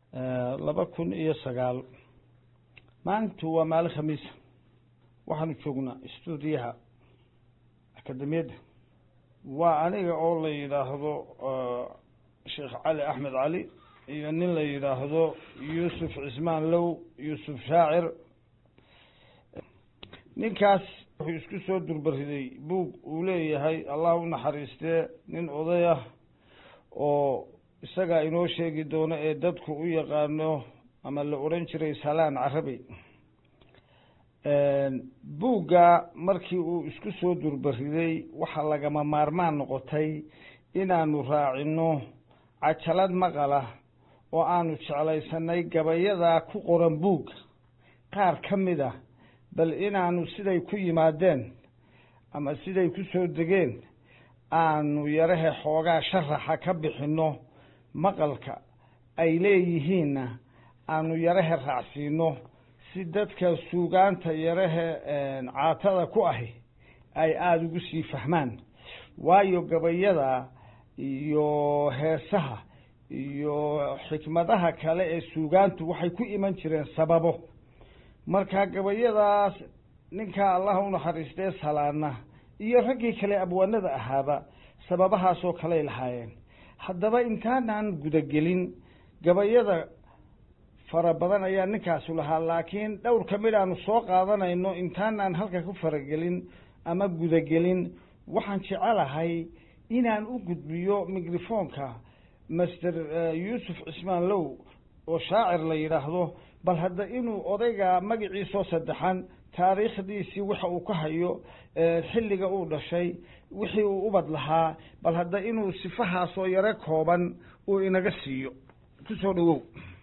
laba kun iyo sagaal maalintu waa maalin khamiisa waxaanu joognaa stuudiyaha akademiyadda waa aniga oo la yidhaahdo sheekh cali axmed cali iyo nin la yidhaahdo yuusuf cismaan low yuusuf shaacir ninkaas wuxuu isku soo durbariday buug uu leeyahay allah u naxariistee nin oday ah oo isagaa inoo sheegi doono ee dadku u yaqaano ama la odhan jiray salaan carabi buugga markii uu isku soo durbariday waxaa lagama maarmaan noqotay inaanu raacino cajalad maqala oo aanu jeclaysanay gabayadaa ku qoran buugga qaar ka mid ah bal inaanu siday ku yimaadeen ama siday ku soo degeen aanu yarahe xoogaa sharaxa ka bixinno maqalka ay leeyihiinna aanu yarahe raacsiino si dadka suugaanta yarahe caatada ku ahi ay aada ugu sii fahmaan waayo gabayada iyo heesaha iyo xikmadaha kale ee suugaantu waxay ku iman jireen sababo marka gabayadaas ninka allah u naxariistee salaana iyo raggii kale abwaanada ahaaba sababahaasoo kaley lahaayeen haddaba intaanaan gudagelin gabayada fara badan ayaa ninkaasu lahaa laakiin dhowr ka mid aanu soo qaadanayno intaanaan halka ku faragelin ama gudagelin waxaan jecelahay inaan u gudbiyo microfonka master yuusuf cismaan low oo shaacir la yidhaahdo bal hadda inuu odayga magaciisoo saddexan taariikhdiisii waxa uu ka hayo xilliga uu dhashay wixii uu ubad lahaa bal hadda inuu sifahaasoo yaro kooban uu inaga siiyo kusoo dhawow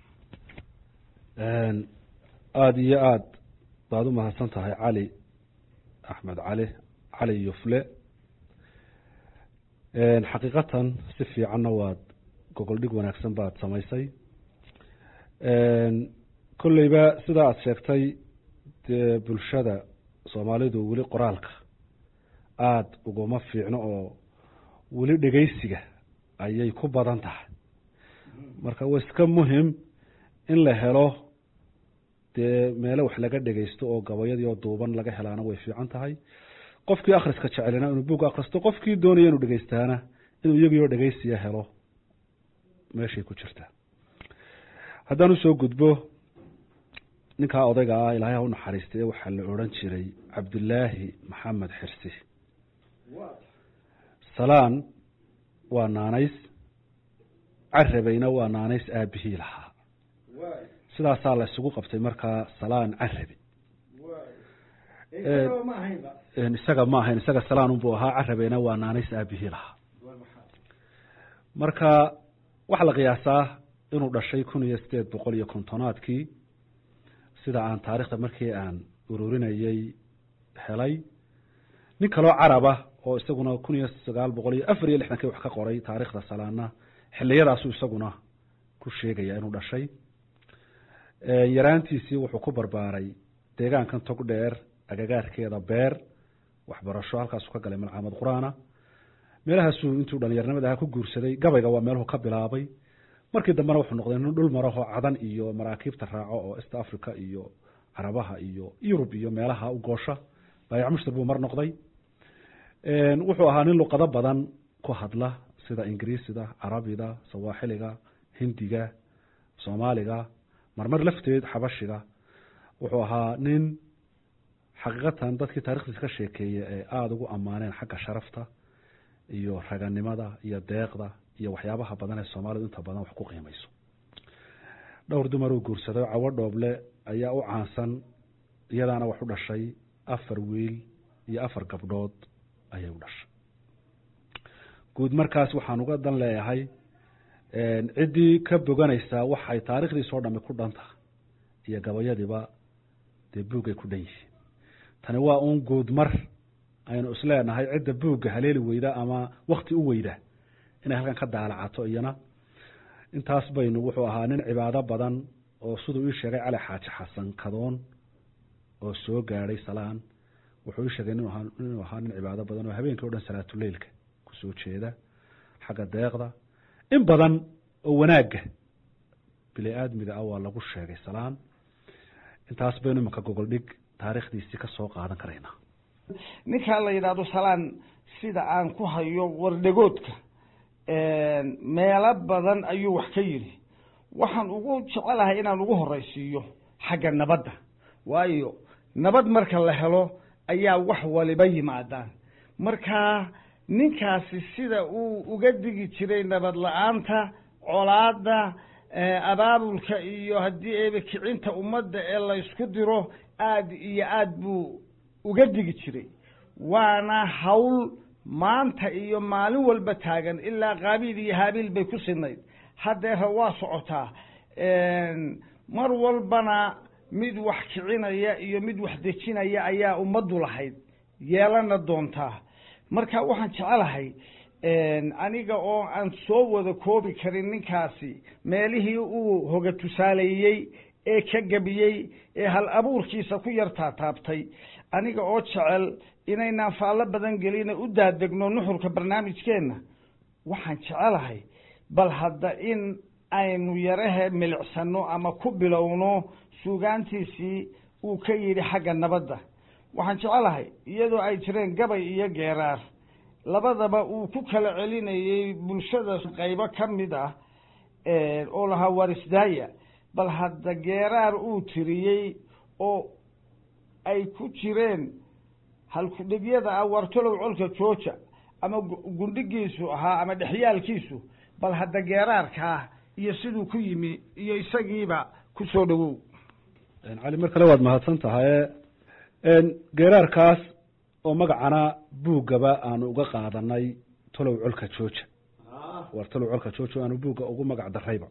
aada iyo aada baad u mahadsan tahay cali axmed cali cali yufle xaqiiqatan si fiicanna waad gogol dhig wanaagsan baad samaysay kolleyba sida aada sheegtay dee bulshada soomaalidu weli qoraalka aada uguma fiicno oo weli dhegeysiga ayay ku badan tahay marka waa iska muhim in la helo dee meelo wax laga dhegeysto oo gabayadii oo duuban laga helaana way fiican tahay qofkii akhriska jecelina inuu buug akhristo qofkii doonaya inuu dhegeystaana inuu iyagii oo dhegeysiya helo meeshay ku jirtaa haddaan usoo gudbo ninkaa odayga ah ilaahay ha u naxariistay waxaa la odhan jiray cabdillaahi maxamed xirsi salaan waa naanays carabeyna waa naanays aabihii lahaa sidaasaa la isugu qabtay markaa salaan carabi isaga ma ahayn isaga salaan unbuu ahaa carabeyna waa naanays aabihii lahaa marka waxaa la qiyaasaa inuu dhashay kun iyo sideed boqol iyo kontonaadkii sida aan taarikhda markii aan ururinayey helay nin kaloo caraba oo isaguna kun iyo sagaal boqol iyo afar iyo lixdankii wax ka qoray taarikhda salaana xiliyadaasuu isaguna ku sheegaya inuu dhashay yaraantiisii wuxuu ku barbaaray deegaankan tog dheer agagaarkeeda beer waxbarasho halkaasuu ka galay malcamad qur-aana meelahaasuu intuu dhalinyarnimada aha ku guursaday gabayga waa meeluhu ka bilaabay markii dambena wuxuu noqday nin dhul maraho cadan iyo maraakiibta raaco oo east africa iyo carabaha iyo yurub iyo meelaha u goosha baayac mushtar buu mar noqday wuxuu ahaa nin luqado badan ku hadla sida ingiriisida carabida sawaaxiliga hindiga soomaaliga marmar lafteed xabashiga wuxuu ahaa nin xaqiiqatan dadkii taarikhdiisa ka sheekeeya ee aada ugu ammaaneen xagga sharafta iyo raganimada iyo deeqda iyo waxyaabaha badan ee soomaalidu inta badan wax ku qiimayso dhowr dumar uu guursaday cawo dhooble ayaa u caansan iyadaana wax u dhashay afar wiil iyo afar gabdhood ayay u dhashay guud markaas waxaan uga dan leeyahay ciddii ka boganaysaa waxay taarikhdiisoo dhami ku dhan tahay iyo gabayadiiba dee buugay ku dhan yihiin tani waa uun guud mar aynu isleenahay cidda buugga haleeli weyda ama wakti u weyda inay halkan ka daalacato iyana intaas baynu wuxuu ahaa nin cibaado badan oo siduu ii sheegay cali xaaji xasan kadoon oo soo gaadhay salaan wuxuu ii sheegay inuu ahaa nin cibaado badan oo habeenkii o dhan salaatuleilka kusoo jeeda xagga deeqda in badan oo wanaagga bili aadmiga ah waa lagu sheegay salaan intaas baynu imanka gogol dhig taariikhdiisii ka soo qaadan karaynaa ninkaa la yidhaahdo salaan sida aan ku hayo wardhegoodka meelo badan ayuu wax ka yidhi waxaan ugu jecelahay inaan ugu horeysiiyo xagga nabadda waayo nabad marka la helo ayaa wax waliba yimaadaan marka ninkaasi sida uu uga digi jiray nabad la-aanta colaada abaabulka iyo haddii eeba kicinta ummadda ee laysku diro aad iyo aad buu uga digi jiray waana hawl maanta iyo maalin walba taagan ilaa qaabiil iyo haabiil bay ku sinayd haddeera waa socotaa mar walbana mid wax kicinaya iyo mid wax dejinaya ayaa ummaddu lahayd yeelana doontaa marka waxaan jecelahay aniga oo aan soo wada koobi karin ninkaasi meelihii uu hoga tusaaleeyey ee ka gebiyey ee hal abuurkiisa ku yar taataabtay aniga oo jecel inaynaan faallo badan gelina u daadegno nuxurka barnaamijkeenna waxaan jecelahay bal hadda in aynu yarahe milicsano ama ku bilowno suugaantiisii uu ka yidhi xagga nabadda waxaan jecelahay iyadoo ay jireen gabay iyo geeraar labadaba uu ku kala celinayey bulshada qaybo ka mid ah oo lahaa warisdaaya bal hadda geeraar uu tiriyey oo ay ku jireen halkudhigyada ah wartolow colka jooja ama gundhigiisu ahaa ama dhexyaalkiisu bal hadda geeraarkaa iyo siduu ku yimi iyo isagiiba ku soo dhowow cali mar kale waad mahadsan tahaye geeraarkaas oo magacana buuggaba aanu uga qaadanay tolow colka jooja war tolow colka jooja aanu buugga ugu magac darayba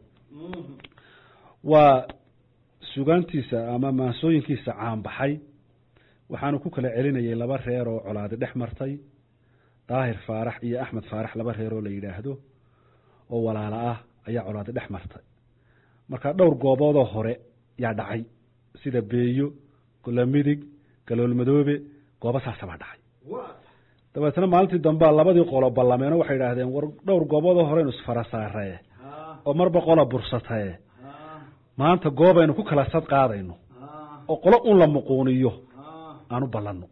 waa sugaantiisa ama maansooyinkiisa caanbaxay waxaanu ku kala celinayay laba reer oo colaadi dhex martay daahir faarax iyo axmed faarax laba reer oo la yidhaahdo oo walaalo ah ayaa colaadi dhex martay marka dhowr gooboodoo hore yaa dhacay sida beeyo golamidig galoolmadoobe goobo saasabaa dhacay dabeetna maalintii dambea labadii qolo ballameeno waxay idhaahdeen war dhowr gooboodoo horeynu isfara saaree oo marba qola bursatae maanta goobaynu ku kala sad qaadayno oo qolo un la muquuniyo aanu ballanno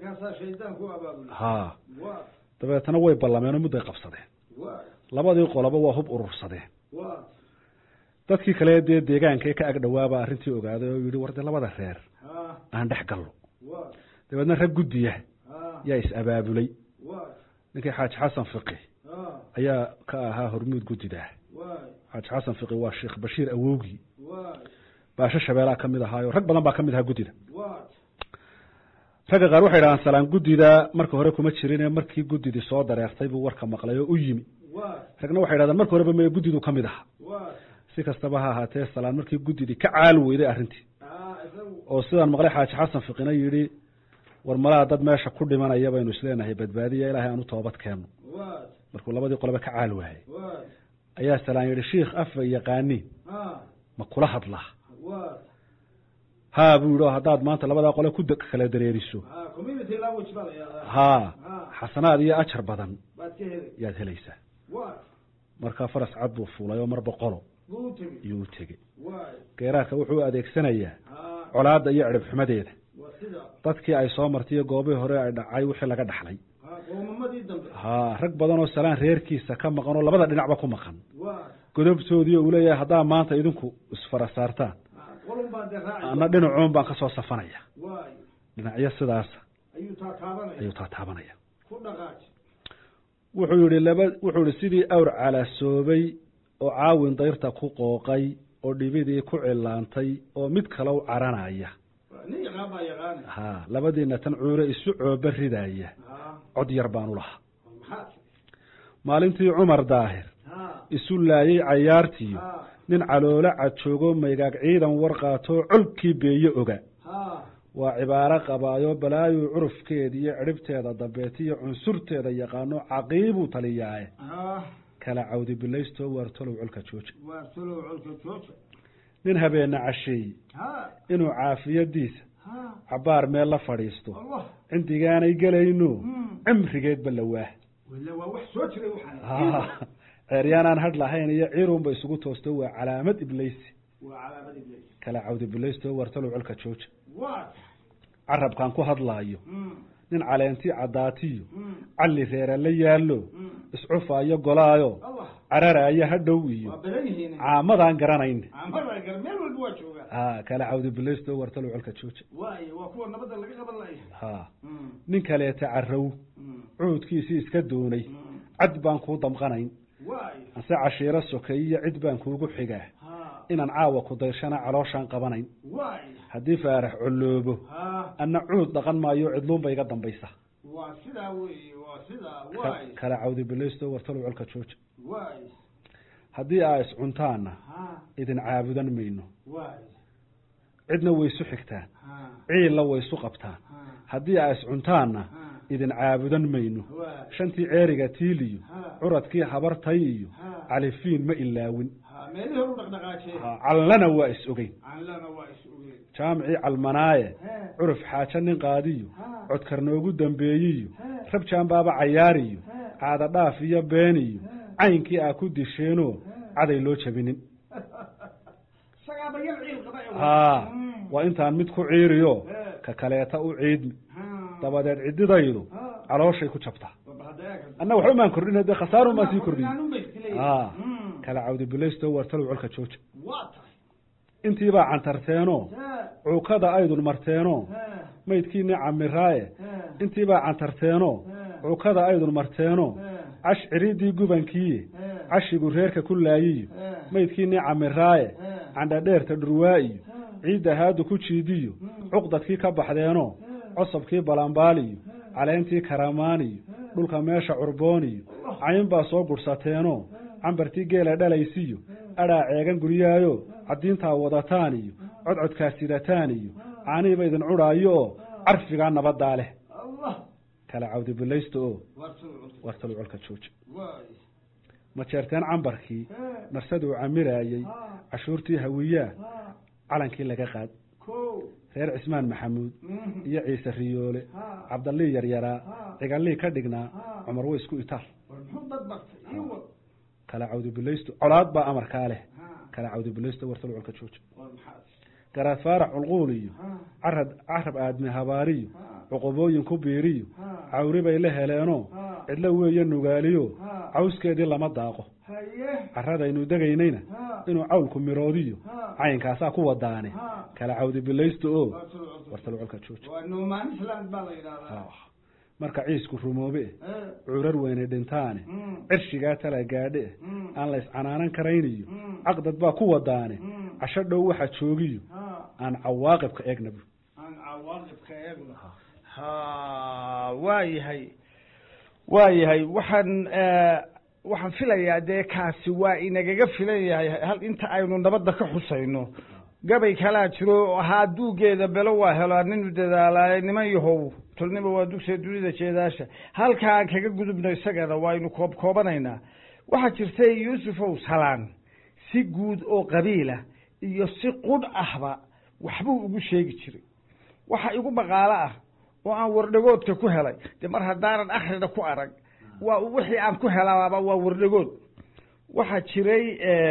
ha dabeetna way ballameenoo mudday qabsadeen labadii qoloba waa hub urursadeen dadkii kale dee deegaanka ee ka ag dhawaaba arrintii ogaaday oo yidhi war dee labada reer aan dhex galno dabeedna rag guddiya yaa is-abaabulay ninkii xaaji xasan fiqi ayaa ka ahaa hormuud guddidah xaaji xasan fiqi waa sheekh bashiir awowgii baasho shabeelaa ka mid ahaayo rag badan baa ka mid ahaa guddida ragga qaar waxay dhahaan salaan guddida marka hore kuma jirine markii guddidii soo dareertay buu warka maqlay oo u yimi ragna waxay dhahdaan marka horeba meye guddidu ka mid aha si kastaba ha ahaatee salaan markii guddidii ka caali weyday arrintii oo sidaan maqlay xaaji xasan fiqina yidhi war malaha dad meesha ku dhimanaya baynu isleenahay badbaadiya ilaahay aan u toobad keenno markuu labadii qoleba ka caal waayay ayaa salaan yidhi shiikh afa yaqaaniin ma kula hadlaa ha buu yidhi oo haddaad maanta labadaa qole ku kala dareeriso ha xasanaad iyo ajar badan yaad helaysaa markaa faras cad buu fuulay oo marba qolo iyuu u tegey geeraarka wuxuu adeegsanayaa colaadda iyo cirib xumadeeda dadkii ay soo martay iyo goobihii hore ay dhacay wixii laga dhaxlay ha rag badan oo salaan reerkiisa ka maqan oo labada dhinacba ku maqan godobtoodii uu leeyahay haddaa maanta idinku isfara saartaan ana dhinacuun baan ka soo safanaya dhinacyo sidaasa ayuu taataabanaya wuxuu yihi laba wuxuu yihi sidii awr calaasoobay oo caawin dayrta ku qooqay oo dhibidii ku cilaantay oo mid kale u caranaya ha labadiina tan cuure isu cooba ridaya cod yar baan u lahaa maalintii cumar daahir isu laayay cayaartiyo nin caloolo cadjoogo maygaag ciidan warqaatoo colkii beeye oga waa cibaaro qabaayo balaayu curufkeeda iyo cidhibteeda dambeetiyo cunsurteeda yaqaano caqiibuu taliyaaye kala cawdi bilaysto waartolow colka jooja nin habeena casheeye inuu caafiyadiisa cabaar meel la fadhiisto cindigaanay gelayno cimrigeedba la waah ceeryaanaan hadh lahayn iyo ciirunba isugu toosto waa calaamad ibleysi waa calaamad iblis kala cawdi bilaysto wartalow colka jooja waa carabkaan ku hadlaayo mm, nin caleentii caddaatiyo mm, calli reera la yaallo mm. iscufaayo golaayo allah cararaayo hadhow iyo waa badan yihiin caamadaan garanayn amada gar meel walba waa joogaa ha kala cawdi bilaysto wartalow colka jooja waayo waa kuwa nabadda laga qaban laya ha Mm, nin kaleeta carrow mm, cuudkiisii iska doonay mm. cad baan kuu damqanayn waayo ase cashiiro sokeeyiyo cid baan kuugu xigaa ha inaan caawa ku dayshana calooshaan qabanayn waayo haddii faarax colloobo ha anna cuud dhaqan maayo cidluunba iga dambaysa waa sidaa weeye waa sidaa Ka- waayo kala cawdi bilaysto wartalow colka jooja waayo haddii aa iscuntaanna ha idin caabudan mayno waayo cidna waysu xigtaan ha ciilla waysu qabtaan ha haddii aa iscuntaanna ha idin caabudan mayno waayo shantii ceeriga tiiliyo ha curadkii habartay iyo ha califiin ma ilaawin ha meelihii horu dhaqdhaqaajee Ha, callana waa is ogeyn canlana waa is ogeen jaamicii calmanaaye he curuf xaajo nin qaadiyo ha codkar noogu dambeeyiyo he rab jaambaaba cayaariyo he caada dhaaf iyo beeniyo he caynkii aa ku disheenoo caday loo jabinin isagaaba yar ciil qaba ee haa Mm. waa intaan mid ku ciiriyo He. ka kaleeta u ciidmi Ha. dabadeed ciddidaydu ha calooshay ku jabtaa baba hadda eeg anna waxba maan kordhin dee khasaarun baan sii kordhin Kordhinaan bay iska leeyihiin. haa Mm. kala cawdi bilaysto wartalow colka jooja waa tahay intiibaa cantarteenoo he cuukada aydun marteenoo he maydkiinii camiraaye he intiibaa cantarteenoo he cuukada aydun marteenoo he cash ciridii gubankiiye he cashigu reerka ku laayiyo he maydkiinii camiraaye he candhadheerta dhurwaa'iyo he ciidda haadu ku jiidiyo cuqdadkii ka baxdeenoo cosabkii balambaaliyo caleentii karamaaniyo dhulka meesha curbooniyo cayn baa soo gudhsateenoo cambartii geela dhalaysiyo adhaa ceegan guryaayo caddiintaa wadataan iyo codcodkaa sidataan iyo caanihiiba idin cudhaayo oo carfigaa nabaddaa leh allah kala cawdi bilaysta oo waa soo wartalo colka jooja waay ma jeerteen cambarkii he narsaduu camiraayey ha cashuurtii hawiyaa ha calankii laga qaad ko reer cismaan maxamuud Mhm. iyo ciise riyoole ha cabdallii yaryaraa ha cigallii ka dhignaa ha cumar way isku itaal war muxuu dad bartay ii wad kala cawdi bilaysto colaad baa amarkaa leh ha kala cawdi bilaysto wartalo colka jooja war maxaad garaad faarax culquul iyo ha carad carab aadmi habaariyo ha cuqubooyin ku biiriyo ha cawri bay la heleenoo ha cidlo weeye nugaaliyo ha cawskeedii lama daaqo haye carradaynu degaynayna ha inuu cawlku miroodiyo ha cayinkaasaa ku wadaane ha kala cawdi bilaysto oo waa soo cusub. wartalo colka jooja waa noomaan island baa la yidhahdaa marka ciisku rumoobe he curar weyne dhintaane mm cirshigaa tala gaadhe mm aan la iscanaanan karayniyo mm caqdad baa ku wadaane mm casho dhow waxa joogiyo ha aan cawaaqibka eegnabu aan cawaaqibka eegno ha waa yahay waa yahay waxaan waxaan filayaa dee kaasi waa inagaga filan yahay hal inta aynu nabadda ka xusayno gabay kalaa jiro oo ahaa duugeeda belo waa helaa ninu dadaalaaye niman yahow tolnima waa dugsiga dunida jeedaasha halka aan kaga gudubno isagana waynu koob koobanaynaa waxaa jirtay yuusufow salaan si guud oo qabiila iyo si qudh ahba waxbuu ugu sheegi jiray waxa igu maqaalo ah oo aan wardhagoodka ku helay dee mar haddaanan akhrina ku arag waa wixii aan ku helaaba waa wardhagood waxaa jiray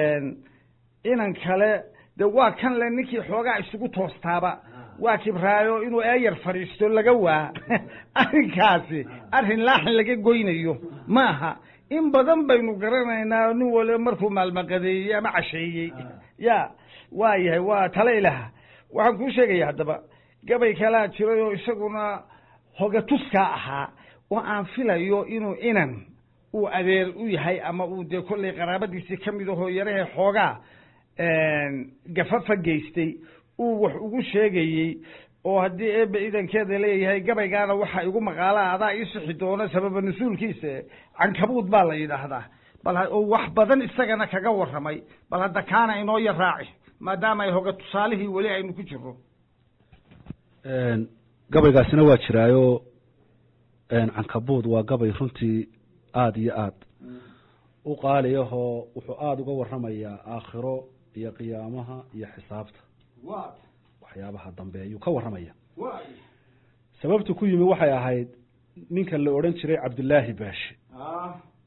inan kale de waa kan le ninkii xoogaa isugu toostaaba waa kibraayo inuu eeyar fadhiisto laga waa arrinkaasi arrin laaxin laga goynayo maaha in badan baynu garanaynaa nin waliba markuu maalmaqadeeyey ama casheeyey ya waa yahay waa tale ilaha waxaan kuu sheegaya haddaba gabay kalaa jiray oo isaguna hogatuskaa ahaa oo aan filayo inuu inan uu adeer u yahay ama uu dee kollay qaraabadiisii ka mid ahoo yarahe xoogaa gafafa geystay uu wax ugu sheegayey oo haddii eebe idankeeda leeyahay gabaygaana waxaa igu maqaala adaa ii sixi doona sababa nusuulkiisa cankabuud baa la yidhaahdaa bal oo wax badan isagana kaga warramay bal hadda kaana inoo yar raaci maadaama ay hoga tusaalihii weli aynu ku jirno gabaygaasina waa jiraayo cankabuud waa gabay runtii aada iyo aad u qaaliyahoo wuxuu aada uga warramayaa aakhiro iyo qiyaamaha iyo xisaabta wa waxyaabaha dambe ayuu ka warramaya way sababtu ku yimi waxay ahayd ninkan la odhan jiray cabdillaahi baashe ah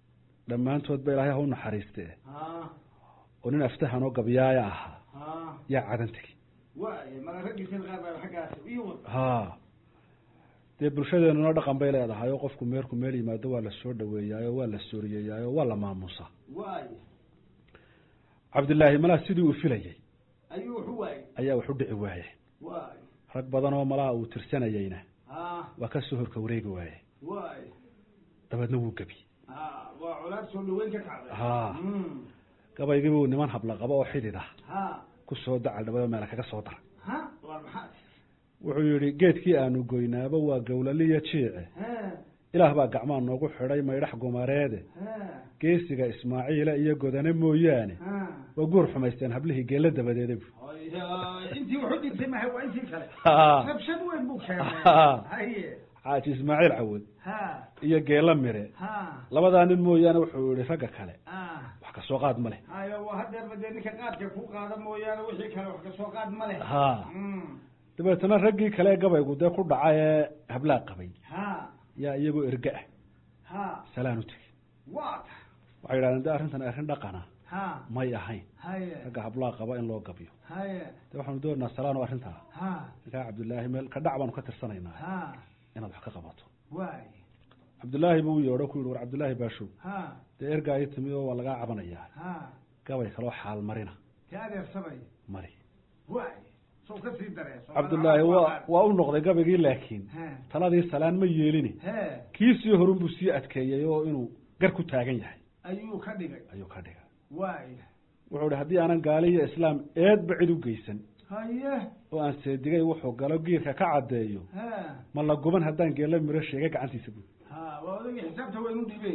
dhammaantood ba ilaahay ha u naxariiste ha oo nin aftahan oo gabyaaya ahaa ha yaa cadan tegi waay mala raggiisa qaar baa xaggaas iyo wad ha dee bulshadeenuna dhaqan bay leedahay oo qofku meerku meel yimaado waa la soo dhaweeyaayo waa la sooriyeeyaayo waa la maamuusaa waay cabdillaahi malaa sidii uu filayey ayuu wuxu waayey ayaa wax u dhici waaye waay rag badan oo malaha uu tirsanayeyna ha waa ka soo horka wareegi waaye waay dabeedna wuu gebi ha waa colaad soo dhaweyn ka kacday Ha. Mm. gabaygiibuu niman habla qabo oo xidid ah ha ku soo dacal dhawada meela kaga soo dara ha waa maxaa wuxuu yidhi geedkii aanu goynaaba waa gowlaliya jiice ha ilaah baa gacmaa noogu xidhay maydhax gumareede ha geesiga ismaaciila iyo godane mooyaane ha waa guur xumaysteen hablihii geella dabadeeda bu Haya, intii wuxu dhintay mahay waa intii kale Ha. rabshad weyn buu keenay Ha. haye xaaji ismaaciil cawad ha iyo geella mire ha labadaa nin mooyaane wuxuu yihi ragga kale ha wax ka soo qaad ma leh hayo waa hadeerba dee ninka qaadka ku qaada mooyaane wixii kale wax kasoo qaad ma leh ha Mm. dabeetana raggii kale ee gabaygu dee ku dhaca ee hablaa qabay ha yaa iyagoo erge ah ha salaan u tegey waa ta waxay yidhahdeen de arrintan arrin dhaqana ha may ahayn haye ragga hablaa qaba in loo gabyo haye de waxaanu doonaynaa salaan oo arrintaa ha ninkaa cabdullaahi meel ka dhac baanu ka tirsanaynaa ha inaad wax ka qabato waay cabdullaahi buu u yeedho ku yihi war cabdullaahi baashow ha dee ergaa ii timi oo waa lagaa cabanayaa ha gabay kaloo xaal marina te adeersamay mari waay soo ka sii dareeso cabdullaahi waa waa u noqday gabaygii laakiin he taladii salaan ma yeelini he kiisii horun buu sii adkeeyey oo inuu gar ku taagan yahay ayuu ka dhigay ayuu ka dhigay waay wuxuu ihi haddii aanan gaali iyo islaam eedba cid u geysan haye oo aan seedigay wuxuu galo giirka ka caddeeyo he ma la guban haddaan geella miro sheegay gacantiisa bu ha waa odagii xisaabta waynu dhibey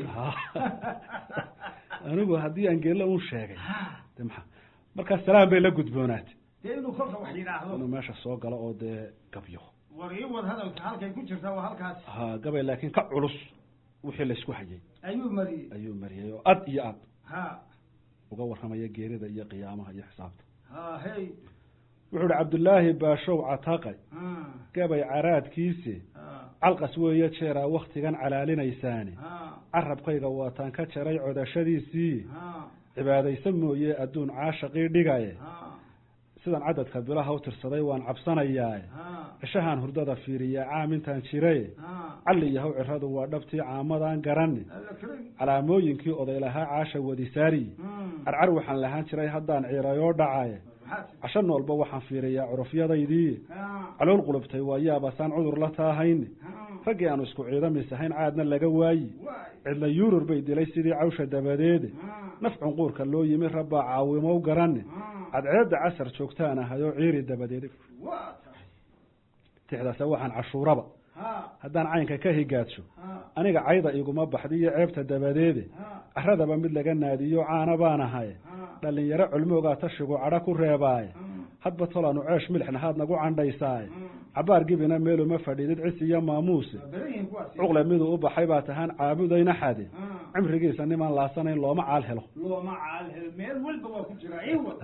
anigu haddii aan geella un sheegay ha de maxaa markaa salaan bay la gudboonaatay dee inuu kolka wax yidhaahdo inuu meesha soo galo oo dee gabyo war ii wad hadalka halkay ku jirta waa halkaas ha gabay laakiin ka culus wixii laysku hayay ayuu mariyey ayuu mariyay oo ad iyo ad ha uga warramaya geerida iyo qiyaamaha iyo xisaabta ha hey wuxuu ihi cabdullaahi baashow cataqay ha gabay caraadkiise ha calqas weeye jeeraa wakhtigan calaalinaysaane ha carabkayga waataan ka jaray codashadiisii ha cibaadaysa mooye adduun caashaqii dhigaye ha sidan cadadka bilaha u tirsaday waan cabsanayaae ha cishahaan hurdada fiiriyaa caamintaan jiraye ha calli yahow ciradu waa dhabtii caamadan garanne alla karim calaamooyinkii oday lahaa caasha wadisaariyi Hmm. carcar waxaan lahaan jiray haddaan ciirayoo dhacaye maxaa ti- casho noolba waxaan fiiriyaa curufyadaydii ha calool qulubtay waa yaabasaan cudur la taahayne ha raggii aanu isku ciidamis ahayn caadna laga waayi waay cidla yuurur bay dilay sidii cawsha dabadeede ha nafcun quurka loo yimi rabbaa caawimow garanne ha cadceedda casar joogtaan ahayoo ciiri dabadeede waa tahay tixdaase waxaan cashuuraba ha haddaan caynka ka higaadsho ha aniga cayda iguma baxdiyo ceebta dabadeede ha caradaba mid laga naadiyo caana baan ahaye ha dhallinyaro culmoogaa tashigu cadho ku reebaaye ha hadba tolaanu ceesh milixna haad nagu candhaysaaye ha cabaar gibina meeluma fadhiidid cis iyo maamuuse waa badan yihiin kuwaasi cuqle miduu u baxay baa tahaan caabudayna xade ha cimrigiisa nimaan laasanayn looma caal helo looma caalhel meel walba waa ku jira iwad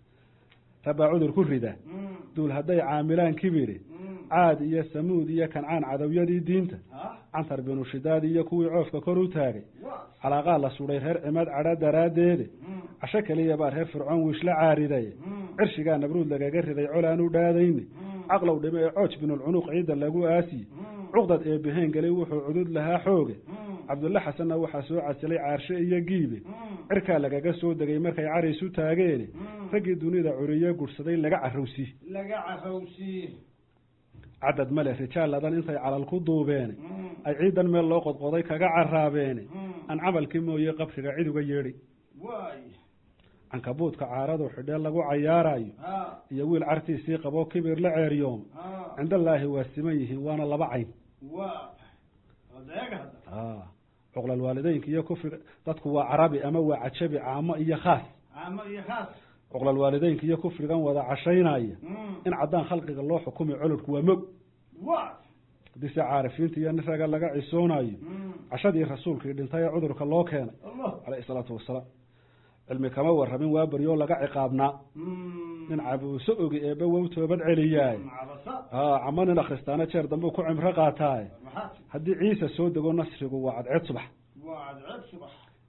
rabbaa cudur ku rida Hmm. duul hadday caamilaan kibiri Hmm. caad iyo samuud iyo kancaan cadowyadii diinta ha cantar binu shidaad iyo kuwii coofka kor u taagay waa calaaqaa la sudhay reer cimaad cadho daraaddeede Hmm. casho keliya baa reer fircoon wiishla caariday Hmm. cirshigaa nabruud lagaga riday col u dhaadayne Hmm. caqlow dhime ee cooj binulcunuq ciidda lagu aasiye Hmm. cuqdad ee beheen gelay wuxuu cudud lahaa xooge Hmm. cabdulle xasanna waxaa soo casilay caarshe iyo giibe Hmm. cirkaa lagaga soo degay markay carays u taageene Hmm. raggii dunida curiye gudhsaday laga carrowsi laga carowsi cadad male rijaaladan intay calal ku duubeene Hmm. ay ciidan meel loo qodqoday kaga caraabeene Hmm. aan camalkii mooye qabriga cid uga yeedhay waay cankabuudka caaradu xidhee lagu cayaarayo ha iyo wiil cartiisii qabo kibir la ceeryoom ha cindallaahi waa siman yihiin waana laba cayn waa odeega hadda cuqlal waalideynka iyo kufriga dadku waa carabi ama waa cajabi caamo iyo khaas caamo iyo khaas cuqlal waalideynka iyo kufrigan wada cashaynaya Hmm. in caddaan khalqiga loo xukumi colodhku waa mog waa haddii se caarifiinta iyo nin raga laga cisoonayo Hmm. cashadii rasuulkii dhintay ee cudurka loo keenay allah caleyhi salaatu wasalaam cilmi kama warramin waa beryoo laga ciqaabnaa Hmm. nin cabuuso ogi eebbe wow toobad celiyaay macabasa a cama nin akhristaana jeer dambuu ku cimro qaataaye maxaa ti haddii ciise soo dego nasrigu waa cadceed subax waa cadceeb subax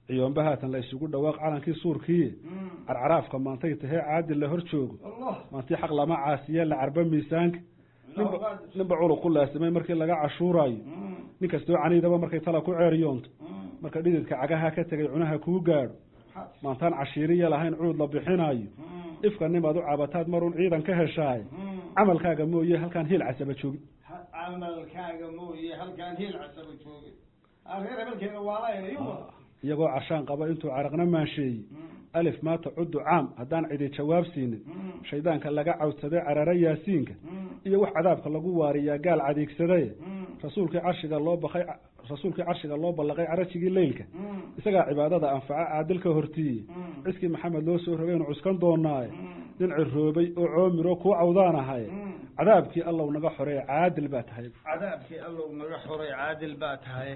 ciyoomba haatan la isugu dhawaaq calankii suurkiiye carcaraafka maantay tahee caadil la hor joogo allah maantii xaq lama caasiye la carba miisaanka ninba ninba culuq ku laasimay markii laga cashuuraayo nin kastoo caniidaba markay tala ku ceeriyoonto marka dhididka cagaha ka tegay cunaha kuu gaadho maantaan cashiiriya lahayn cuud la bixinaayo ifka nimaad u cabataad marun ciidan ka heshaaye camalkaaga mooye halkaan hiil casaba joogin camalkaaga mooye halkaan heel casaba joogin reer hebelkeena waalayna iyo iyagoo cashaan qaba intuu caraqna maansheeyey alif maata cuddu caam haddaan cidi jawaab siinin shaydaanka laga cawdsaday carara yaasiinka iyo wax cadaabka lagu waariyaa gaal cadiigsadaye rasuulkii carshiga loo baqay rasuulkii carshiga loo ballaqay carajigii leylka isagaa cibaadada anfaca caadilka hortiiye ciskii maxamed loo soo rogaynu cuskan doonaaye nin ciroobay oo coomiro kuu cawdaan ahaye cadaabkii allow naga xoreeye caadil baa tahay cadaabkii allow naga xoray caadil baa tahay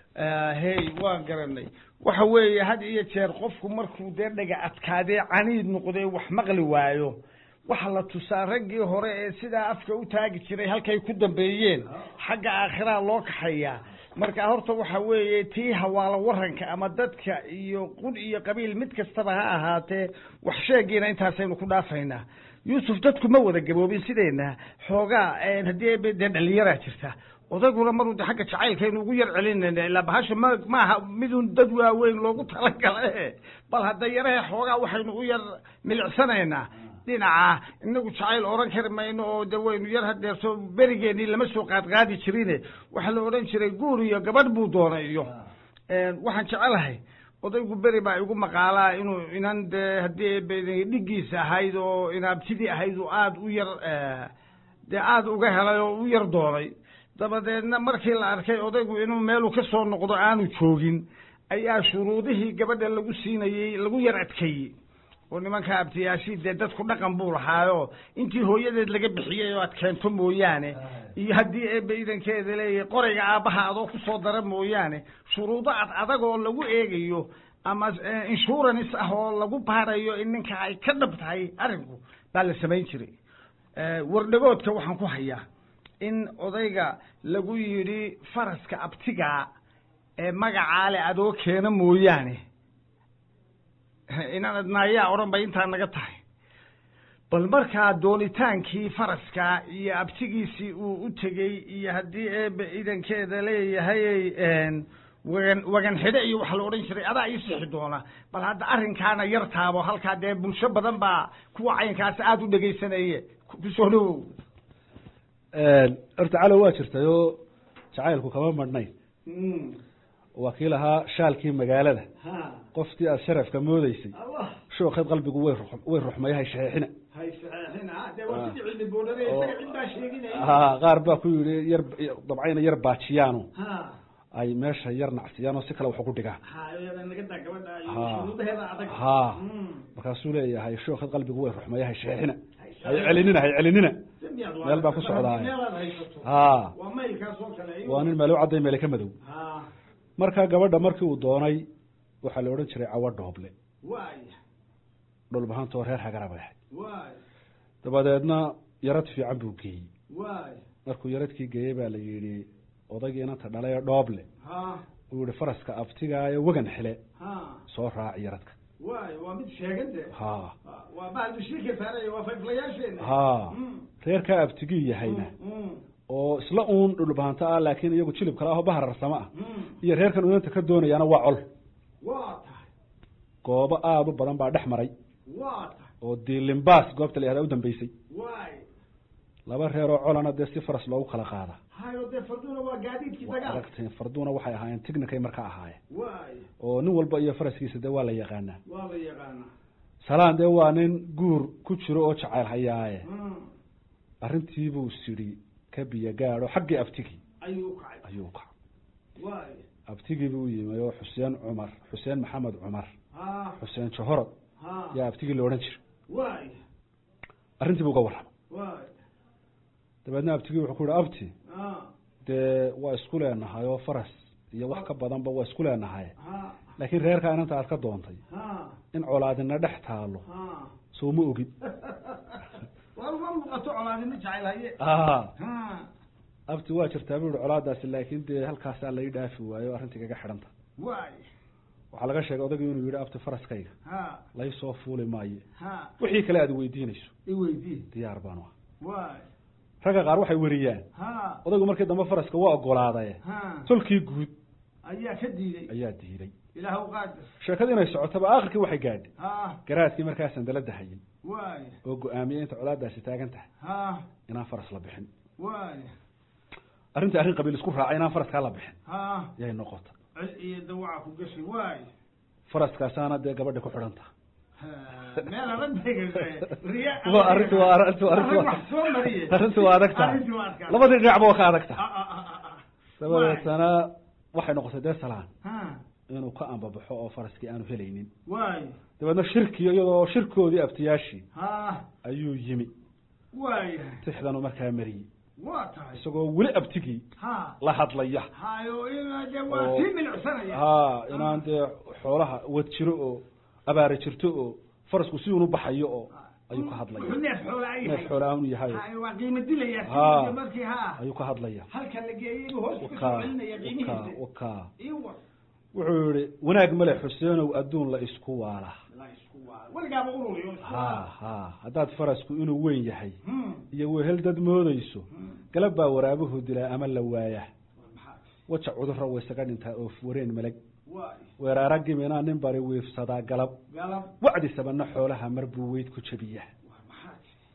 hey waan garanay waxa weeye had iyo jeer qofku markuu dee dhaga adkaadee caniid noqdee wax maqli waayo waxa la tusaa raggii hore ee sidaa afka u taagi jiray halkay ku dambeeyeen xagga aakhiraa loo kaxayaa marka horta waxa weeye tii hawaalo waranka ama dadka iyo qud iyo qabiil mid kastaba ha ahaatee wax sheegiina intaasaynu ku dhaafaynaa yuusuf dadku ma wada gaboobin sideena xoogaa haddii dee dhalinyaraa jirta odayguna maruu de xagga jacaylkaynu ugu yar celinayna ilaa bahasha ma maaha midun dad waaweyn loogu talagala bal hadda yarahe xoogaa waxaynu u yar milicsanaynaa dhinaca inagu jacayl oran kari mayno oo de waynu yar hadeerto berigeenii lama soo qaadqaadi jirine waxaa la odhan jiray guur iyo gabadh buu doonay iyo waxaan jecelahay odaygu beri baa igu maqaalaa inuu inan dee haddii dhigiisa ahayd oo inaabtidii ahayd oo aada u yar dee aada uga helay oo u yar doonay dabadeedna markii la arkay odaygu inuu meeluu ka soo noqdo aanu joogin ayaa shuruudihii gabadha lagu siinayey lagu yar adkeeyey oo nimanka abtiyaashii dee dadku dhaqan buu lahaayo intii hooyadeed laga bixiyey oo aad keento mooyaane iyo haddii eebbe idankeeda leeyahay qorayga aabbaha adoo kusoo dara mooyaane shuruudo ad adag oo lagu eegayo ama insurance ah oo lagu baarayo in ninka ay ka dhab tahay arrinku baa la samayn jiray wardhagoodka waxaan ku hayaa in odayga lagu yidhi faraska abtigaa ee magacaa le adoo keena mooyaane inaan naayaa odhan bay intaa naga tahay bal markaa doonitaankii faraska iyo abtigiisii uu u tegey iyo haddii eebe idankeeda leeyahay wagan wagan xidhe iyo waxa la odhan jiray adaa ii sixi doona bal hadda arrinkaana yar taabo halkaa dee bulsho badan baa kuwa caynkaasi aada u dhegaysanaye kusoo dhawow horta calow waa jirtay oo jacaylku kama madhnayn waa kii lahaa shaalkii magaalada qoftii aada sharafka moodeysay shookeed qalbigu way way ruxmay hay shaxeexina ha qaar baa ku yihi yar dabcayna yar baajiyaano ay meesha yar nacsiyaan oo si kale wax ugu dhigaan ha markaasuu leeyahay shookeed qalbigu way ruxmay hay shaxeexina hay celinina hay celinina meel baa ku socdaay ha waa nin meel u cadday meele ka madow marka gabadha markii uu doonay waxaa la odhan jiray cawo dhooble dhulbahantoo reer hagara bay ahayd dabadeedna yarad fiican buu geeyey markuu yaradkii geeyey baa la yidhi odaygii inanta dhalay ee dhooble uu yihi faraska abtigaayo wagan xile soo raaci yaradka waa mid sheegante ha waa bahaldushiika saaray waa fayflayaasheena ha reerkaa abtigii yahayna oo isla uun dhulbahanto ah laakiin iyagu jilib kale ahoo bahararsamo ah iyo reerkan unanta ka doonayaana waa col waa tahay goobo aada u badan baa dhex maray waa tahay oo diilimbaas goobta la yahda u dambeysay waay laba reeroo colana dee si faras loogu kala qaada hayo dee farduna waa gaadiidkii waa dagaal aragteen farduuna waxay ahaayeen tignikay marka ahaayeen waay oo nin walba iyo faraskiisa dee waa la yaqaanaa waa la yaqaanaa salaan dee waa nin guur ku jiro oo jacayl hayaaye arrintiibuu sidhi ka biyo gaadho xaggii abtigii ayuu kacay ayuu kacay waay abtigii buu yimi oo xuseen cumar xuseen maxamed cumar ha xuseen johorod ha yaa abtigii la odhan jiray waay arrintii buu uga warramay waay dabeedna abtigii wuxuu ku yihi abti ha dee waa isku leenahay oo faras iyo wax ka badanba waa isku leenahay ha laakiin reerkaa inanta aad ka doontay ha in colaadina dhex taalo ha soo ma ogid waa uma muuqato colaadina jacayl haye ha ha abti waa jirtaa buu yihi colaadaasi laakiin dee halkaasaa lai dhaafi waayo arrintii kaga xidhanta waay waxaa laga sheegay odagii inuu yidhi abti faraskayga ha lay soo fuuli maayo ha wixii kale aad weydiinayso i weydii diyaar baanu ah waay ragga qaar waxay weriyaan ha odaygu markii dambe faraska waa ogolaadaye ha tolkii guud ayaa ka diiday ayaa diiday ilaah u qaadir sheekadii inay socotaba aakhirkii waxay gaadhay ha garaadkii markaa sandalada hayay waay oo go-aamiyey inta colaadaasi taagan tahay ha inaan faras la bixin waay arrintii arrin qabiil isku raacay inaan faraskaa la bixin ha yay noqota cil iyo dawaca ku gashi waay faraskaasaana dee gabadha ku xidhan taha Ha, meel adag bay gashay riya waa arrintu waa arrintu arrintu Arrin wax soo mariye arrintu waa adag tahay Arrintu waa adkaa. labadii dhinacba waa ka adag tahay Ah, ah, ah, ah, ah. dabadeetana waxay noqotay dee salaan ha inuu ka ambabaxo oo faraskii aanu helaynin waay dabeedna shirkii iyadoo shirkoodii abtiyaashii ha ayuu yimi waay tixdanu markaa mariyey waa tahay isagoo weli abtigii ha la hadlaya hayo ina de waa Oo- sii milicsanaya ha inaan dee xoolaha wad jiro oo abaara jirto oo farasku si unu baxayo oo ayuu ka hadlaya Wuxuu neef xoola ay neef yahay. xoolaahunu yahay Ha, waa qiimo dilaya Ha. sidii markii ha ayuu ka hadlaya halka la geeyey inuu hoos ku soo wakaa celinaya wakaa qiimihiisa wakaa iyo war wuxuu yihi wanaag male xuseenow adduun la isku waala la isku waa weligaaba ururiyo isku ha waa. ha haddaad farasku inuu weyn yahay Hmm, iyo wehel dad moodayso hmm. galab baa waraabuhu dilaa ama la waaya War maxaa waja cudurra way isaga dhintaa oo wareen malag waay weeraara giminaa nin bari wiifsadaa galab galab wacdi sabana xoolaha mar buu weyd ku jebiya war maxaa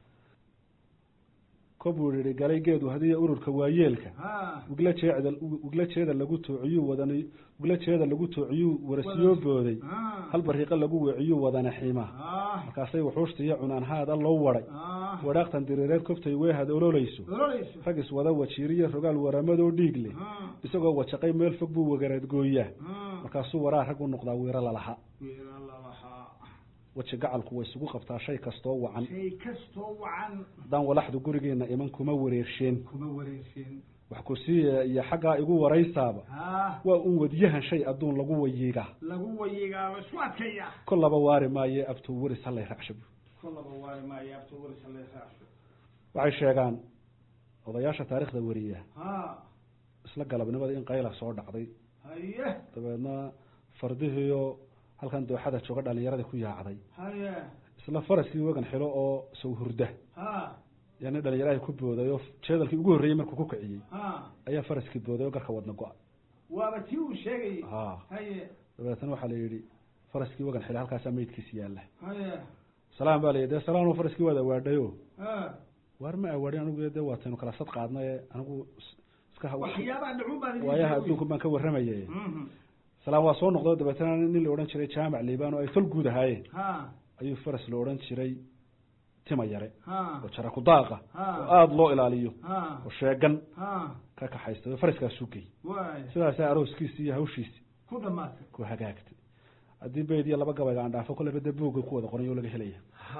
kobuu yihi galay geedu hadiya ururka waayeelka ha wigla jeecda wigla jeeda lagu toociyuu wadan wigla jeeda lagu toociyuu warasiyoo booday ha hal bariiqo lagu weeciyuu wadana xiima ha markaasay wuxuushta iyo cunaan haada loo waday ha wadhaaqtan diriireed kobtay weehad ololayso ololeyso rag iswada wajiiriyo rogaal waramadoo dhiig leh ha isagoo wajaqay meel fog buu wagaraad gooyaa ha markaasuu waraa rag u noqdaa wiiro lalaha wiila lalahaa weji gacalku way isugu qabtaa shay kastoo wacan shay kastoo wacan haddaan walaxdu gurigeena iman kuma wareersheen kuma wareegsin wax ku siiya iyo xaggaa igu waraysaaba ha waa un wadyahan shay adduun lagu wayiigaa lagu wayigaaba isku adkaya kollaba waari maaye abtuu weris hallay racshabu kollaba waari maayo abta warisa leesaasho waxay sheegaan odayaasha taariikhda wariya ha isla galabnimada in qayla soo dhacday haye dabeedna fardihiiyo halkan dooxada jooga dhalinyaradii ku yaacday haye isla faraskii wagan xilo oo sow hurda ha yani dhalinyaraha ku booday oo jeedalkii ugu horreeyey markuu ku kiciyey ha ayaa faraskii booday oo garka wadna go-a waaba tii uu sheegayay ha haye dabeetana waxaa la yidhi faraskii wagan xilo halkaasaa meydkiisi yaalla haye salaan baa la yidhi dee salaan faraskii waad awaadhayo ha waar ma awaadhin anigu dee waataynu kala sad qaadnaye anigu is- iska ha- waxyaabaha dhacun baan idin waayaha sheegay. adduunku baan ka warramaye Mhm. salaan waa soo noqdo dabeetana nin la odhan jiray jaamac liibaan oo ay tol guud ahaayeen ha ayuu faras la odhan jiray tima yare ha oo jara ku daaqa Ha. oo aada loo ilaaliyo ha oo sheegan ha ka kaxaysta oo faraskaasuu gey waay sidaasaa arooskiisi iyo hawshiisi ku dhamaatay ku hagaagtay haddii bayd iyo laba gabayga aan dhaafo kolleyba dee buugga ku wada qoran yoo laga helaya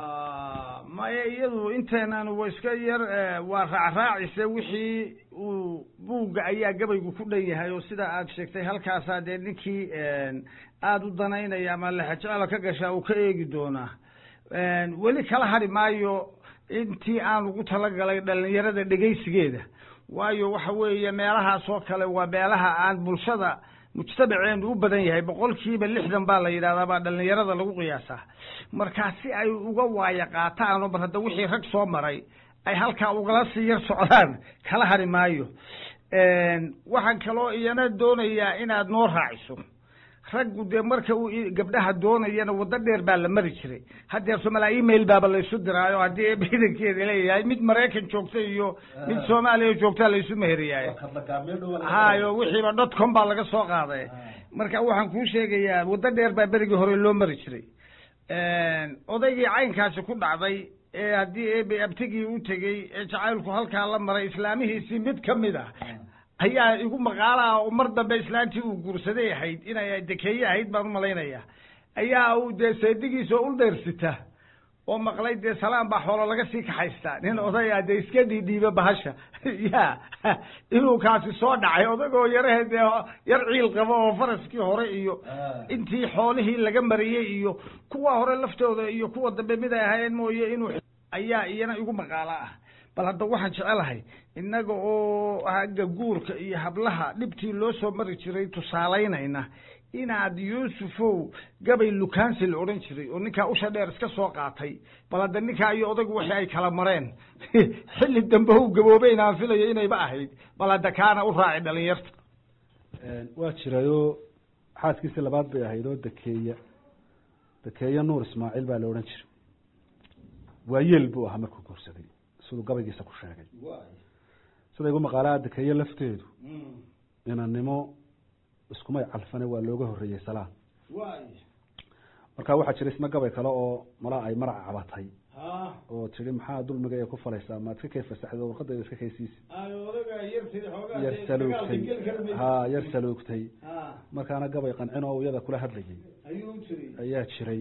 ha maya iyadu inteenan wa iska yar eh, waa raacraacise wixii uu buugga ayaa gabaygu ku dhan yahay oo sida aad sheegtay halkaasaa dee ninkii aada u danaynaya ama lexejecela ka gashaa uu ka eegi doonaa weli kala hari maayo intii aan ugu talagalay dhalinyarada dhegaysigeeda waayo waxa weeye meelahaas oo kale waa meelaha aan bulshada mujtamaceenu u badan yahay boqolkiiba lixdan baa la yidhahdaa baa dhalinyarada lagu qiyaasaa markaa si ay uga waayo qaataan oo mar hadda wixii rag soo maray ay halkaa ugala sii yar socdaan kala hari maayo waxaan kaloo iyana doonayaa inaad noo raaciso raggu dee marka uu i- gabdhaha doonayana waddo dheer baa la mari jiray haddeer somalaa email baaba laysu diraayo haddii eeba idankeeda leeyahay mid maraykan joogta iyo mid soomaaliya joogtaa laysu meheriyaayo hayo wixiiba dot com baa laga soo qaaday marka waxaan kuu sheegayaa waddo dheer baa berigii hore loo mari jiray odaygii caynkaasi ku dhacday ee haddii eebe abtigii u tegey ee jacaylku halkaa la maray islaamihiisii mid ka mid ah ayaa igu maqaalaha oo mar dambe islaantii uu guursaday ahayd inay dekeeye ahayd baan umalaynaya ayaa uu dee seedigiisa ul dheersita oo maqlay dee salaan baa xoolo laga sii kaxaystaa nin odaya dee iska dhiidhiiba bahasha ya inuu kaasi soo dhacay odagoo yarahe dee yar ciil qabo oo faraskii hore iyo intii xoolihii laga mariyey iyo kuwa hore laftooda iyo kuwa dambe mid ay ahaayeen mooye inuu ayaa iyana igu maqaala ah bal hadda waxaan jecelahay innaga oo hagga guurka iyo hablaha dhibtii loo soo mari jiray tusaalaynayna inaad yuusufow gabay lukaansi la odhan jiray oo ninkaa usha dheer iska soo qaatay bal hadda ninkaa iyo odagu wixii ay kala mareen xilli dambe u gaboobay inaan filayo inayba ahayd bal hadda kaana u raaci dhalinyarta waa jirayoo xaaskiisii labaad bay ahayd oo dakeeya dakeeya nuur ismaaciil baa la odhan jiray waayeel buu ahaa markuu guursaday siduu gabaygiisa ku sheegay sida igu maqaalaha dakeeye lafteedu inannimo iskumay calfane waa looga horreeyey salaan marka waxaa jira isna gabay kale oo mala ay marac cabatay oo tihi maxaa dulmiga ee ku falaysaa maad iska kay fasaxdo warqadayda iska kaysiisi yar saluugtay ha yar saluugtay markaana gabay qancin oo iyada kula hadlayay ayaa jiray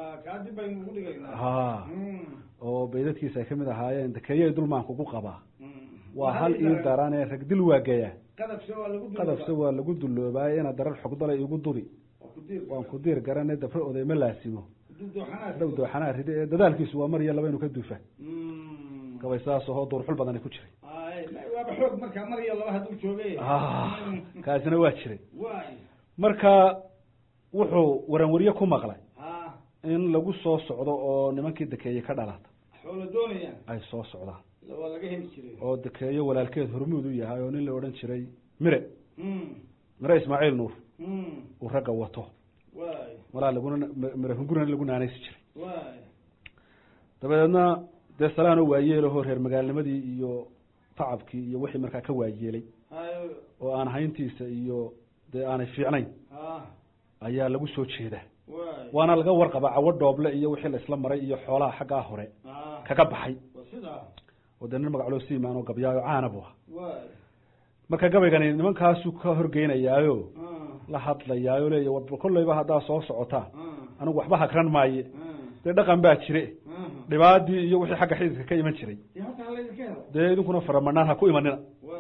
ha oo baydadkiisa ay kamid ahaayeen dakeeye dulmaankugu qabaa waa hal ii darane rag dil waageya qadafse waa lagu duloobaaye inaad darar xogdalay igu duri waan ku diir garane dabre oday ma laasimo dhow dooxanaa ride ee dadaalkiisu waa mar iyo laba inu ka duufa gabay sidaas ahoo duurxul badani ku jiray kaasina waa jiray marka wuxuu waranwarye ku maqlay in lagu soo socdo oo nimankii dakeeye ka dhalata ay soo socdaan oo dakeeyo walaalkeed hormuud u yahay oo nin la odhan jiray mire mire ismaaciil nuur uu ragga wato malaa laguna mire hungurana lagu naanaysi jiray dabadeedna dee salaanoo waayeelahoo reer magaalnimadii iyo tacabkii iyo wixii markaa ka waayeelay oo aan hayntiisa iyo dee aanay fiicnayn ayaa lagu soo jeedaa waana laga warqabaa cawo dhooble iyo wixii la isla maray iyo xoolaha xaggaa hore kaga baxay oo dee nin magacloo siimaan oo gabyaayo caana bu ah marka gabaygani nimankaasuu ka horgeynayaayo la hadlayaayo leeya war kolleyba haddaa soo socotaan anigu waxba hakran maaye dee dhaqan baa jire dhibaadii iyo wixii xagga xididka ka iman jiray dee idinkuna faramanaan ha ku imanina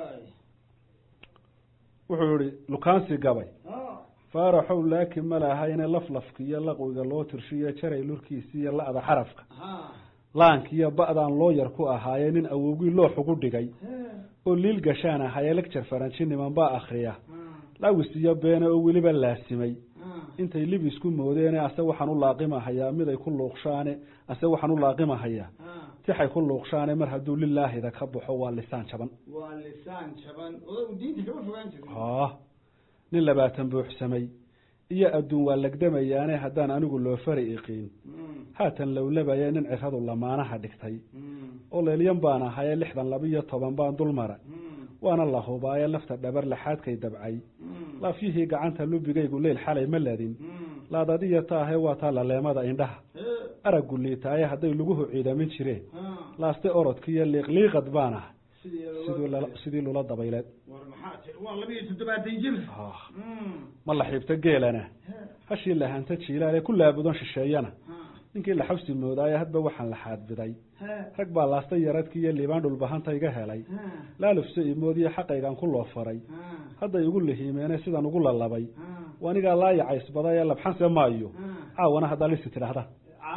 wuxuu yihi lukaansi gabay faaraxow laakin ma lahayne laflafka iyo laqwiga loo tirshiyo jaray lurkiisi iyo la-da xarafka laankiiyo ba'daan loo yar ku ahaaye nin awowgii loox ugu dhigay oo liil gashaan ahaye lecture faranji niman baa akriya lawis iyo beene oo weliba laasimay intay libisku moodeene ase waxaan u laaqimahayaa miday ku luuqshaane ase waxaan u laaqimahayaa tixay ku luuqshaane mar hadduu lilaahida ka baxo waa lisaan jaban waa lisaan jaban odagu diinta kama fogaan jirin ha nin labaatan buuxsamay iyo adduun waa legdamayaane haddaan anigu loo fari iqiin haatan lowlabaya nin ciradu lamaanaha dhigtay oo leelyan baan ahaye lixdan labiyo toban baan dul mara waana la hubaaye lafta dhabar laxaadkay dabcay laafyihii gacanta lubigaygu leyl xalay ma ladin laadadiya taahe waa taa laleemada indhaha araggu liitaaye hadday laguhu ciidamin jireen laaste orodkiiyo liiqliiqad baan ah sidii lula dabayleed waa labiyo toddobaatan jir ma la xiibto geelana hashii lahanta jiilaale ku laabudan shisheeyana ninkii la xabsi moodaaye hadba waxaan la xaadbiday rag baa laasta yaradki iyo liibaan dhulbahanta iga helay laalufse imoodiyo xaqaygaan ku loo faray hadday igu lihiimeene sidaan ugu lalabay anigaa laayacaysbada ee labxanse maayo caawana haddaa lisi tidhaahda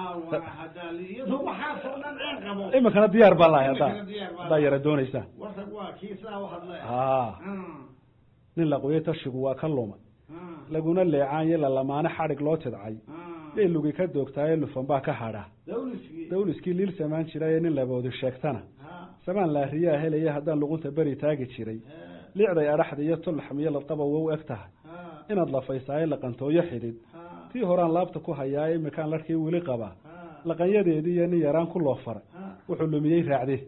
iminkana diyaar baa lahay haddaa haddaa yara dooneysaan ha nin laqoye tashigu waa ka luma laguna leecaanye lalamaane xadhig loo tidcay yay lugi ka doogtaaye lufan baa ka hadha dawliskii liil samaan jiraye nin laboodi sheegtana samaan laariyaa helaya haddaan luqunta beri taagi jiray liicday adhaxda iyo tulaxmiyo ladqaba wow eg tahay inaad lafaysaaye laqantooyo xidid tii horaan laabta ku hayaaye imikaan larkii weli qabaa laqanyadeedii iyo nin yaraan ku loo faray wuxuu lumiyey raacde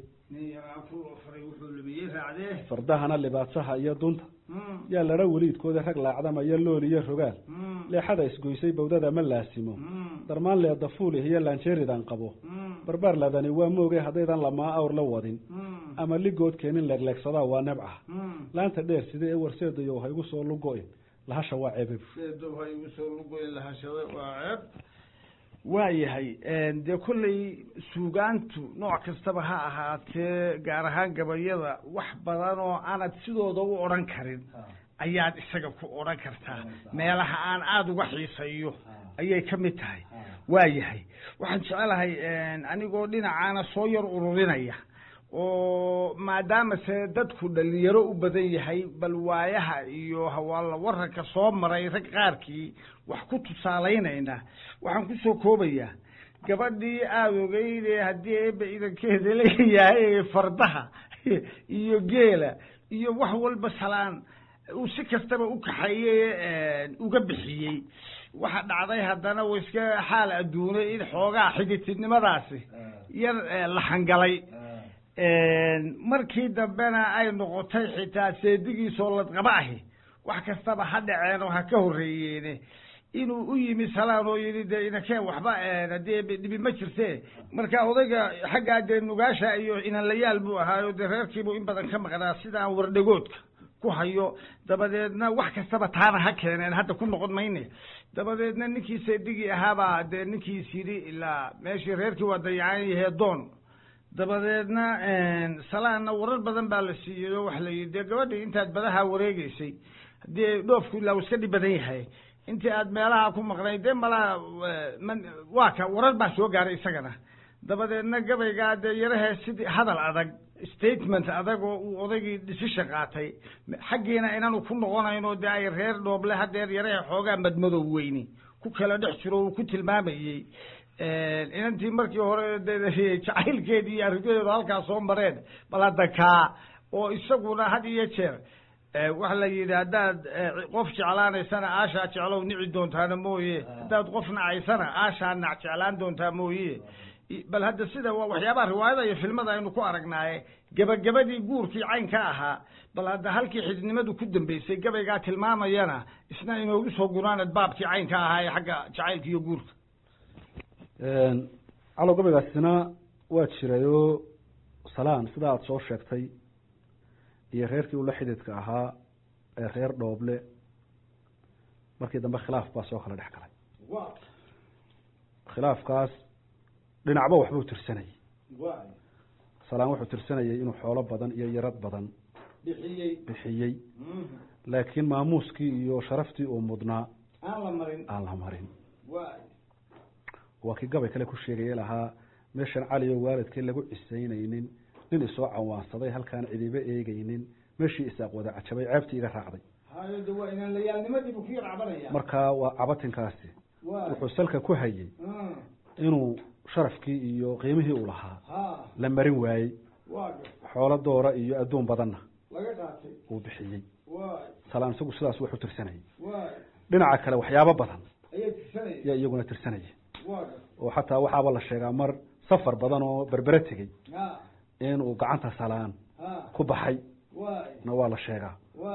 fardahana libaadsaha iyo dunta yaa ladha weliidkooda rag laacdamaya lool iyo rogaal leexada isgoysay bawdada ma laasimo darmaan leeda fuulih iyo laanjeeridan qabo barbaar ladani waa mooge haddaydan lamaa awr la wadin ama ligood keenin leegleegsadaa waa nebca laanta dheer sida ee warseedayo ha igu soo lugo-in lahasha waa ceeb waa yahay dee kolley suugaantu nooc kastaba ha ahaatee gaar ahaan gabayada wax badan oo aanad sidooda u odhan karin ayaad isaga ku odhan kartaa meelaha aan aada uga xiisayo ayay ka mid tahay waa yahay waxaan jecelahay anigoo dhinacaana soo yar ururinaya oo maadaama se dadku dhalinyaro u badan yahay bal waayaha iyo hawaalla waranka soo maray rag qaarkii wax ku tusaalaynayna waxaan kusoo koobayaa gabadhii aada ogeyde haddii eeba idankeeda leeyahay fardaha iyo geela iyo wax walba salaan uu si kastaba u kaxeeye uga bixiyey waxa dhacday haddana wa iska xaal adduunay in xoogaa xiditidnimadaasi yar la xangalay markii dambena ay noqotay xitaa seedigiisoo ladqaba ahi wax kastaba ha dhaceen oo ha ka horreeyeene inuu u yimi salaan oo yidhi dee inankeen waxba haddii dhibi ma jirte marka odayga xaggaa dee nugaasha iyo inanlayaal buu ahaayo dee reerkiibuu in badan ka maqnaa sidaan wardhagoodka ku hayo dabadeedna wax kastaba taana ha keeneen hadda ku noqon mayne dabadeedna ninkii seedigii ahaabaa dee ninkiis yidhi ilaa meeshii reerkii waa dayacan yahee doon dabadeedna salaanna warar badan baa la siiyey oo waxa la yidhi dee gabadhii intaad badaha wareegeysay haddii dhoofku ilaa uu iska dhib badan yahay intii aad meelaha ku maqnayd dee malaa waa ka warar baa soo gaaray isagana dabadeedna gabaygaa dee yarahee sidii hadal adag statement adag oo uu odaygii dhisisha qaatay xaggiina inaanu ku noqonayno dee ay reer dhooble hadeer yarahe xoogaa madmadow weyni ku kala dhex jiro uu ku tilmaamayey inantii markii hore de jacaylkeedii iyo arrimadeedu halkaa soo mareen bal hadda kaa oo isaguna had iyo jeer waxa la yidhi haddaad qof jeclaanaysana aashaa jeclow nici doontaana mooye haddaad qof nacaysana aashaa nac jeclaan doontaa mooye bal hadda sida waa waxyaabaha riwaayada iyo filmada aynu ku aragnaaye gebagabadii guurkii caynka ahaa bal hadda halkii xididnimadu ku dambeysay gabaygaa tilmaamayana isna inoogu soo gunaanad baabkii caynka ahaa ee xagga jacaylka iyo guurka calow gabaygaasina waa jirayoo salaan sida aada soo sheegtay iyo reerkii ula xididka ahaa ee reer dhooble markii dambe khilaaf baa soo kala dhex galay khilaafkaas dhinacba waxbuu tirsanayey salaan wuxuu tirsanayey inuu xoolo badan iyo yarad badan bixiyey bixiyey laakiin maamuuskii iyo sharaftii uu mudnaa aan la marin aan la marin wa waa kii gabay kale ku sheegaya lahaa meeshan cali oo waalidkii lagu cisaynaynin nin isoo cawaansaday halkaan cidiba eegeynin meeshii isaaq wada cajabay ceebtii iga raacday hayo de waa inaan layaalnimadiibu ku yar cabanaya markaa waa cabatinkaasi wa wuxuu salka ku hayey inuu sharafkii iyo qiimihii uu lahaa ha la marin waayey waa xoolo doora iyo adduun badanna laga qaatay uu bixiyey wa salaan isagu sidaas wuxuu tirsanayay wa dhinaca kale waxyaabo badan ayay tirsanaya yaa iyaguna tirsanaya wa oo xataa waxaaba la sheegaa mar safar badan oo berbere tegey ha inuu gacanta salaan ha ku baxay wa na waa la sheegaa wa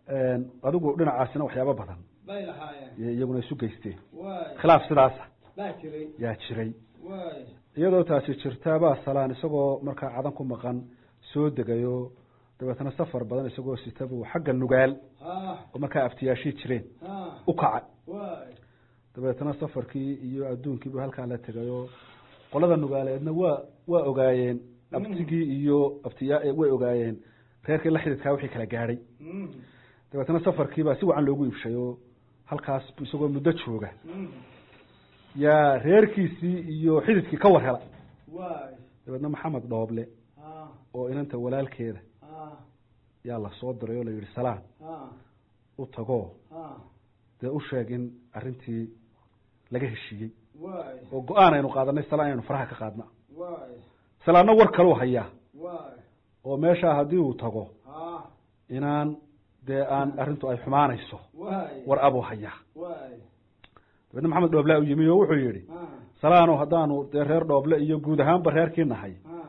adigu dhinacaasina waxyaabo badan bay lahaayeen yay iyaguna isu geysteen wa khilaaf sidaasa baa jiray yaa jiray wa iyadoo taasi jirtaabaa salaan isagoo markaa cadan ku maqan soo degayo dabeetna safar badan isagoo sitabuu xagga nugaal ha oo markaa aftiyaashii jireen ha u kacay wa dabeetna safarkii iyo adduunkiibu halkaa la tegayoo qolada nugaaleedna waa waa ogaayeen abtigii iyo abtiya way ogaayeen reerkii la xididkaa wixii kala gaadhay Mm. dabeetna safarkiibaa si wacan loogu iibshay oo halkaas bu isagoo muddo jooga Mm. yaa reerkiisii iyo xididkii ka war hela wa dabeetna maxamed dhooble ha oo inanta walaalkeeda ha yaa la soo diray oo la yidhi salaan ha u tagoo ha dee u sheeg in arrintii laga heshiiyey wa oo go-aan aynu qaadanay salaan inaynu faraha ka qaadna wa salaanna war kaluu hayaa wa oo meeshaa haddii uu tago ha inaan dee aan arrintu ay xumaanayso wa war abuu hayaa wa dabeedna maxamed dhooble u yimi oo wuxuu yidhi ha salaano haddaanu dee reer dhooble iyo guud ahaanba reerkii nahay ha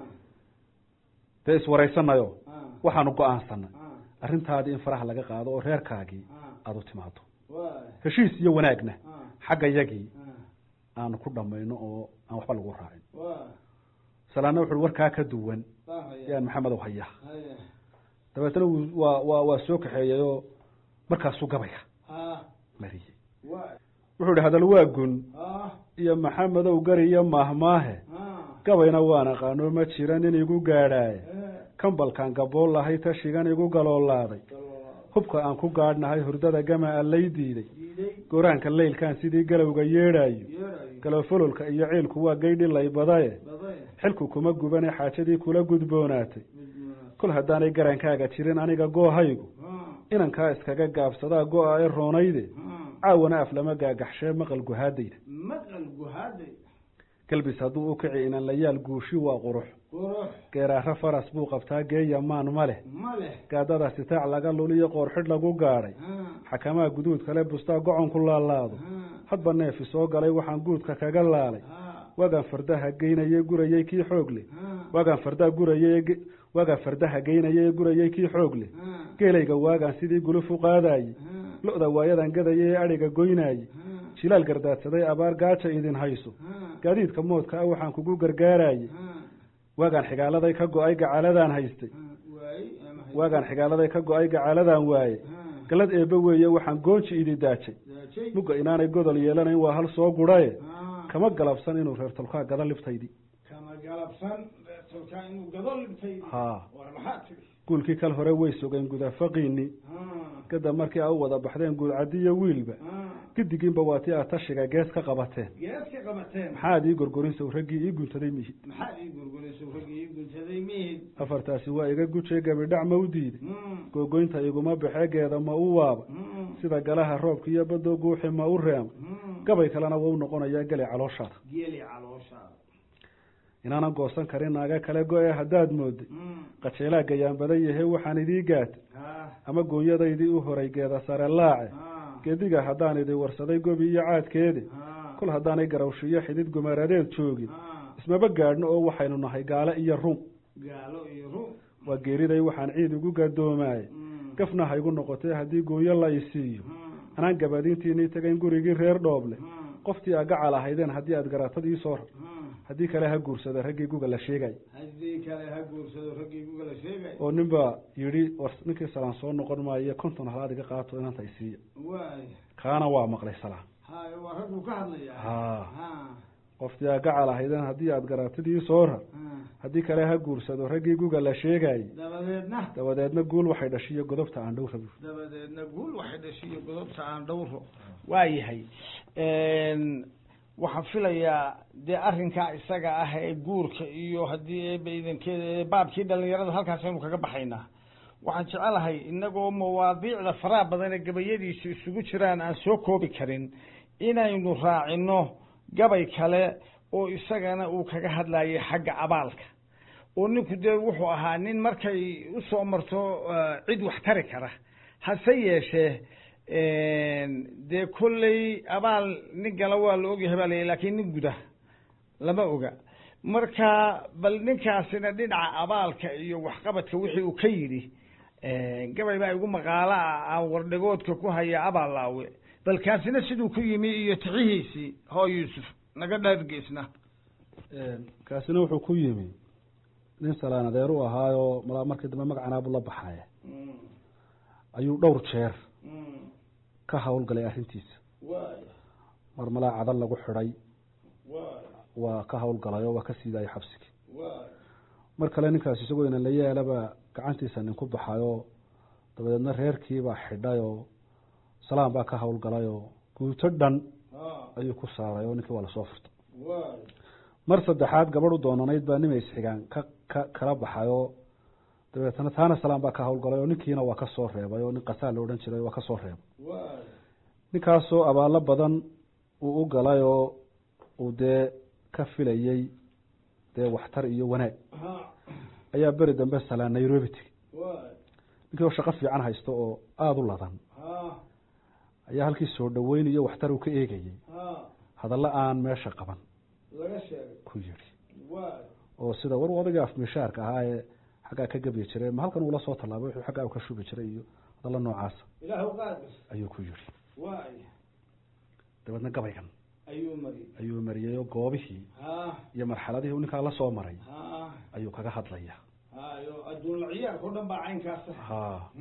dee iswaraysanayo ha waxaanu go-aansanay ha arrintaadii in faraha laga qaado oo reerkaagii ha aada u timaado wa heshiis iyo wanaagna ha xagga yagii ha aanu ku dhamayno oo aan waxba lagu raacin wa salaanna wuxu warkaa ka duwan fahmaya yaan maxamedow hayaa haya dabeetna wuu waa waa waa soo kaxeeyey oo markaasuu gabayga ha mariyey wa wuxuu ihi hadal waa gun ha iyo maxamedow gari iyo maahmaahe ha gabayna waan aqaano ma jira nin igu gaadhaaye eh kambalkaan gabool lahay tashigan igu galoolaaday hubka aan ku gaadhnahay hurdada gama a lay diiday diiday gooraanka leylkaan sidii galowga yeedhaayo yeerayo galofololka iyo ciilku waa gaydhi laybadaye baday xilku kuma gubane xaajadii kula gudboonaatay kol haddaanay garankaaga jirin aniga goohaygu inankaa iskaga gaabsadaa go-a ee roonayde caawana af lama gaagaxshee maqal guhaadayda maqal guhaaday galbis hadduu u kici inan layaal guushi waa qurux qurux geeraaro faras buu qabtaa geeya maan ma leh ma leh gaadada sitaac laga luliyo qoorxidh lagu gaadhay xakamaha guduud kale bustaa gocon ku laalaado hadba neefi soo galay waxaan guudka kaga laalay waagaan fardaha geynayey gurayey kii xoog leh waagaan fardaha gurayey waagaan fardaha geynayay ee gurayey kii xoog leh geelayga waagaan sidii guluf u qaadaayey lo-da waayadan gadayay ee adhiga goynaayey jilaal gardaadsaday abaar gaaja idin hayso gaadiidka moodka ah waxaan kugu gargaaraayey waagaan xigaaladay ka go-ay gacaladaan haystay waagaan xigaaladay ka go-ay gacaladaan waaye galad eebbe weeye waxaan goonji idi daajay mugga inaanay godol yeelanayn waa hal soo gudhaye kama galabsan inuu reer tolkaa gada libtaydii kama galabsan tolkaa inuu gado libtay ha war maxaa tiri guulkii kal hore way sogeen gudafaqiini kadab markii aa u wada baxdeen guulcadiyo wiilba gidigiinba waa tii aad tashiga gees ka qabateen gees ka qabateen maxaad ii gorgorinsow raggii ii guntaday mihid maxaad ii gurgurayso raggii ii guntaday mihid afartaasi waa iga gujee gabidhac ma u diiday googoynta iguma baxee geeda ma u waaba sida galaha roobka iyo baddo guuxi ma u reema gabay kalena waa u noqonayaa geli calooshaada geli calooshaada inaanan goosan karin naaga kale go-e haddaad mooday qajeelaa gayaan badan yahe waxaan idii gaatay ama goonyadaydii u horay geeda sare laace gediga haddaan idi warsaday gobi iyo caadkeedi kol haddaanay garawshiyo xidid gumaradeed joogin ismaba gaadhno oo waxaynu nahay gaale iyo rum gaalo iyo rum waa geeriday waxaan ciid ugu gadoomaayey gafna ha igu noqotee haddii goonyo la isiiyo anaan gabadiintiinii tagayn gurigii reer dhooble qoftii aa gacal ahaydeen haddii aad garatad iisoo rar haddii kale ha guursada raggii guga la sheegay haddii kale ha guursado raggii guga la sheegay oo nin baa yidhi war ninkii salaan soo noqon maayo konton halaad iga qaato inanta isiiya waay kaana waa maqlay salaan haye waa ragguu ka hadlaya ha ha qoftii aa gacal ahaydeen haddii aad garatid iisoo rar haddii kale ha guursado raggii guga la sheegayey dabadeedna dabadeedna guul waxay dhashiyo godobta aan dhow rabi dabadeedna guul waxay dhashiyo godobta aan dhowro waayahay waxaan filayaa dee arrinkaa isaga ah ee guurka iyo haddii eeba idankeeda baabkii dhalinyarada halkaasaynu kaga baxaynaa waxaan jecelahay inagoo mawaadiicda faraha badan ee gabayadiisu isugu jiraan aan soo koobi karin inaynu raacino gabay kale oo isagana uu kaga hadlayay xagga abaalka oo ninku dee wuxuu ahaa nin markay usoo marto cid wax tari kara hase yeeshee dee kolley abaal nin gala waa la ogyahay baa la lakin nin guda lama oga marka bal ninkaasina dhinaca abaalka iyo waxqabadka wixii uu ka yidhi gabay baa igu maqaalo ah aan wardhigoodka ku haya abaal laawe bal kaasina siduu ku yimi iyo tixihiisii hoo yuusuf naga dhargeysna kaasina wuxuu ku yimi nin salaan adeer u ahaayo malaa markii dambe magacanaabu la baxaya ayuu dhowr jeer ka hawlgalay arrintiisa mar malaa cadan lagu xidhay waa ka hawlgalayoo waa ka siidaayay xabsigii mar kale ninkaas isagoo inan la yeelaba gacantiisa nin ku baxayoo dabadeedna reerkiibaa xidhay oo salaan baa ka hawlgalayoo guuto dhan ayuu ku saaray oo ninkii waa lasoo furtay mar saddexaad gabadh u doonanayd baa nima isxigaan ka ka kala baxay oo dabeetana taana salaan baa ka hawlgalay oo ninkiina waa ka soo reebay oo nin qasaa la odhan jiray waa ka soo reebay ninkaasoo abaalo badan uu u galay oo uu dee ka filayey dee waxtar iyo wanaag ayaa beri dambe salaan nairobi tegi ninkii oo shaqo fiican haysto oo aada u ladan ayaa halkii soo dhaweyn iyo waxtar uu ka eegayey hadallo aan meesha qaban ku yidhi oo sida war odagii afmishaarka ahaa ee xaggaa ka gebyi jiray ma halkan uula soo tallaabay wuxuu xaggaa ka shubi jiray iyo hadallo noocaasa ayuu ku yidhi dabeedna gabaygan ayuu mariyey oo goobihii iyo marxaladihii u ninkaa la soo maray ayuu kaga hadlaya adduunlaciyaarkao dhan baa caynkaas ha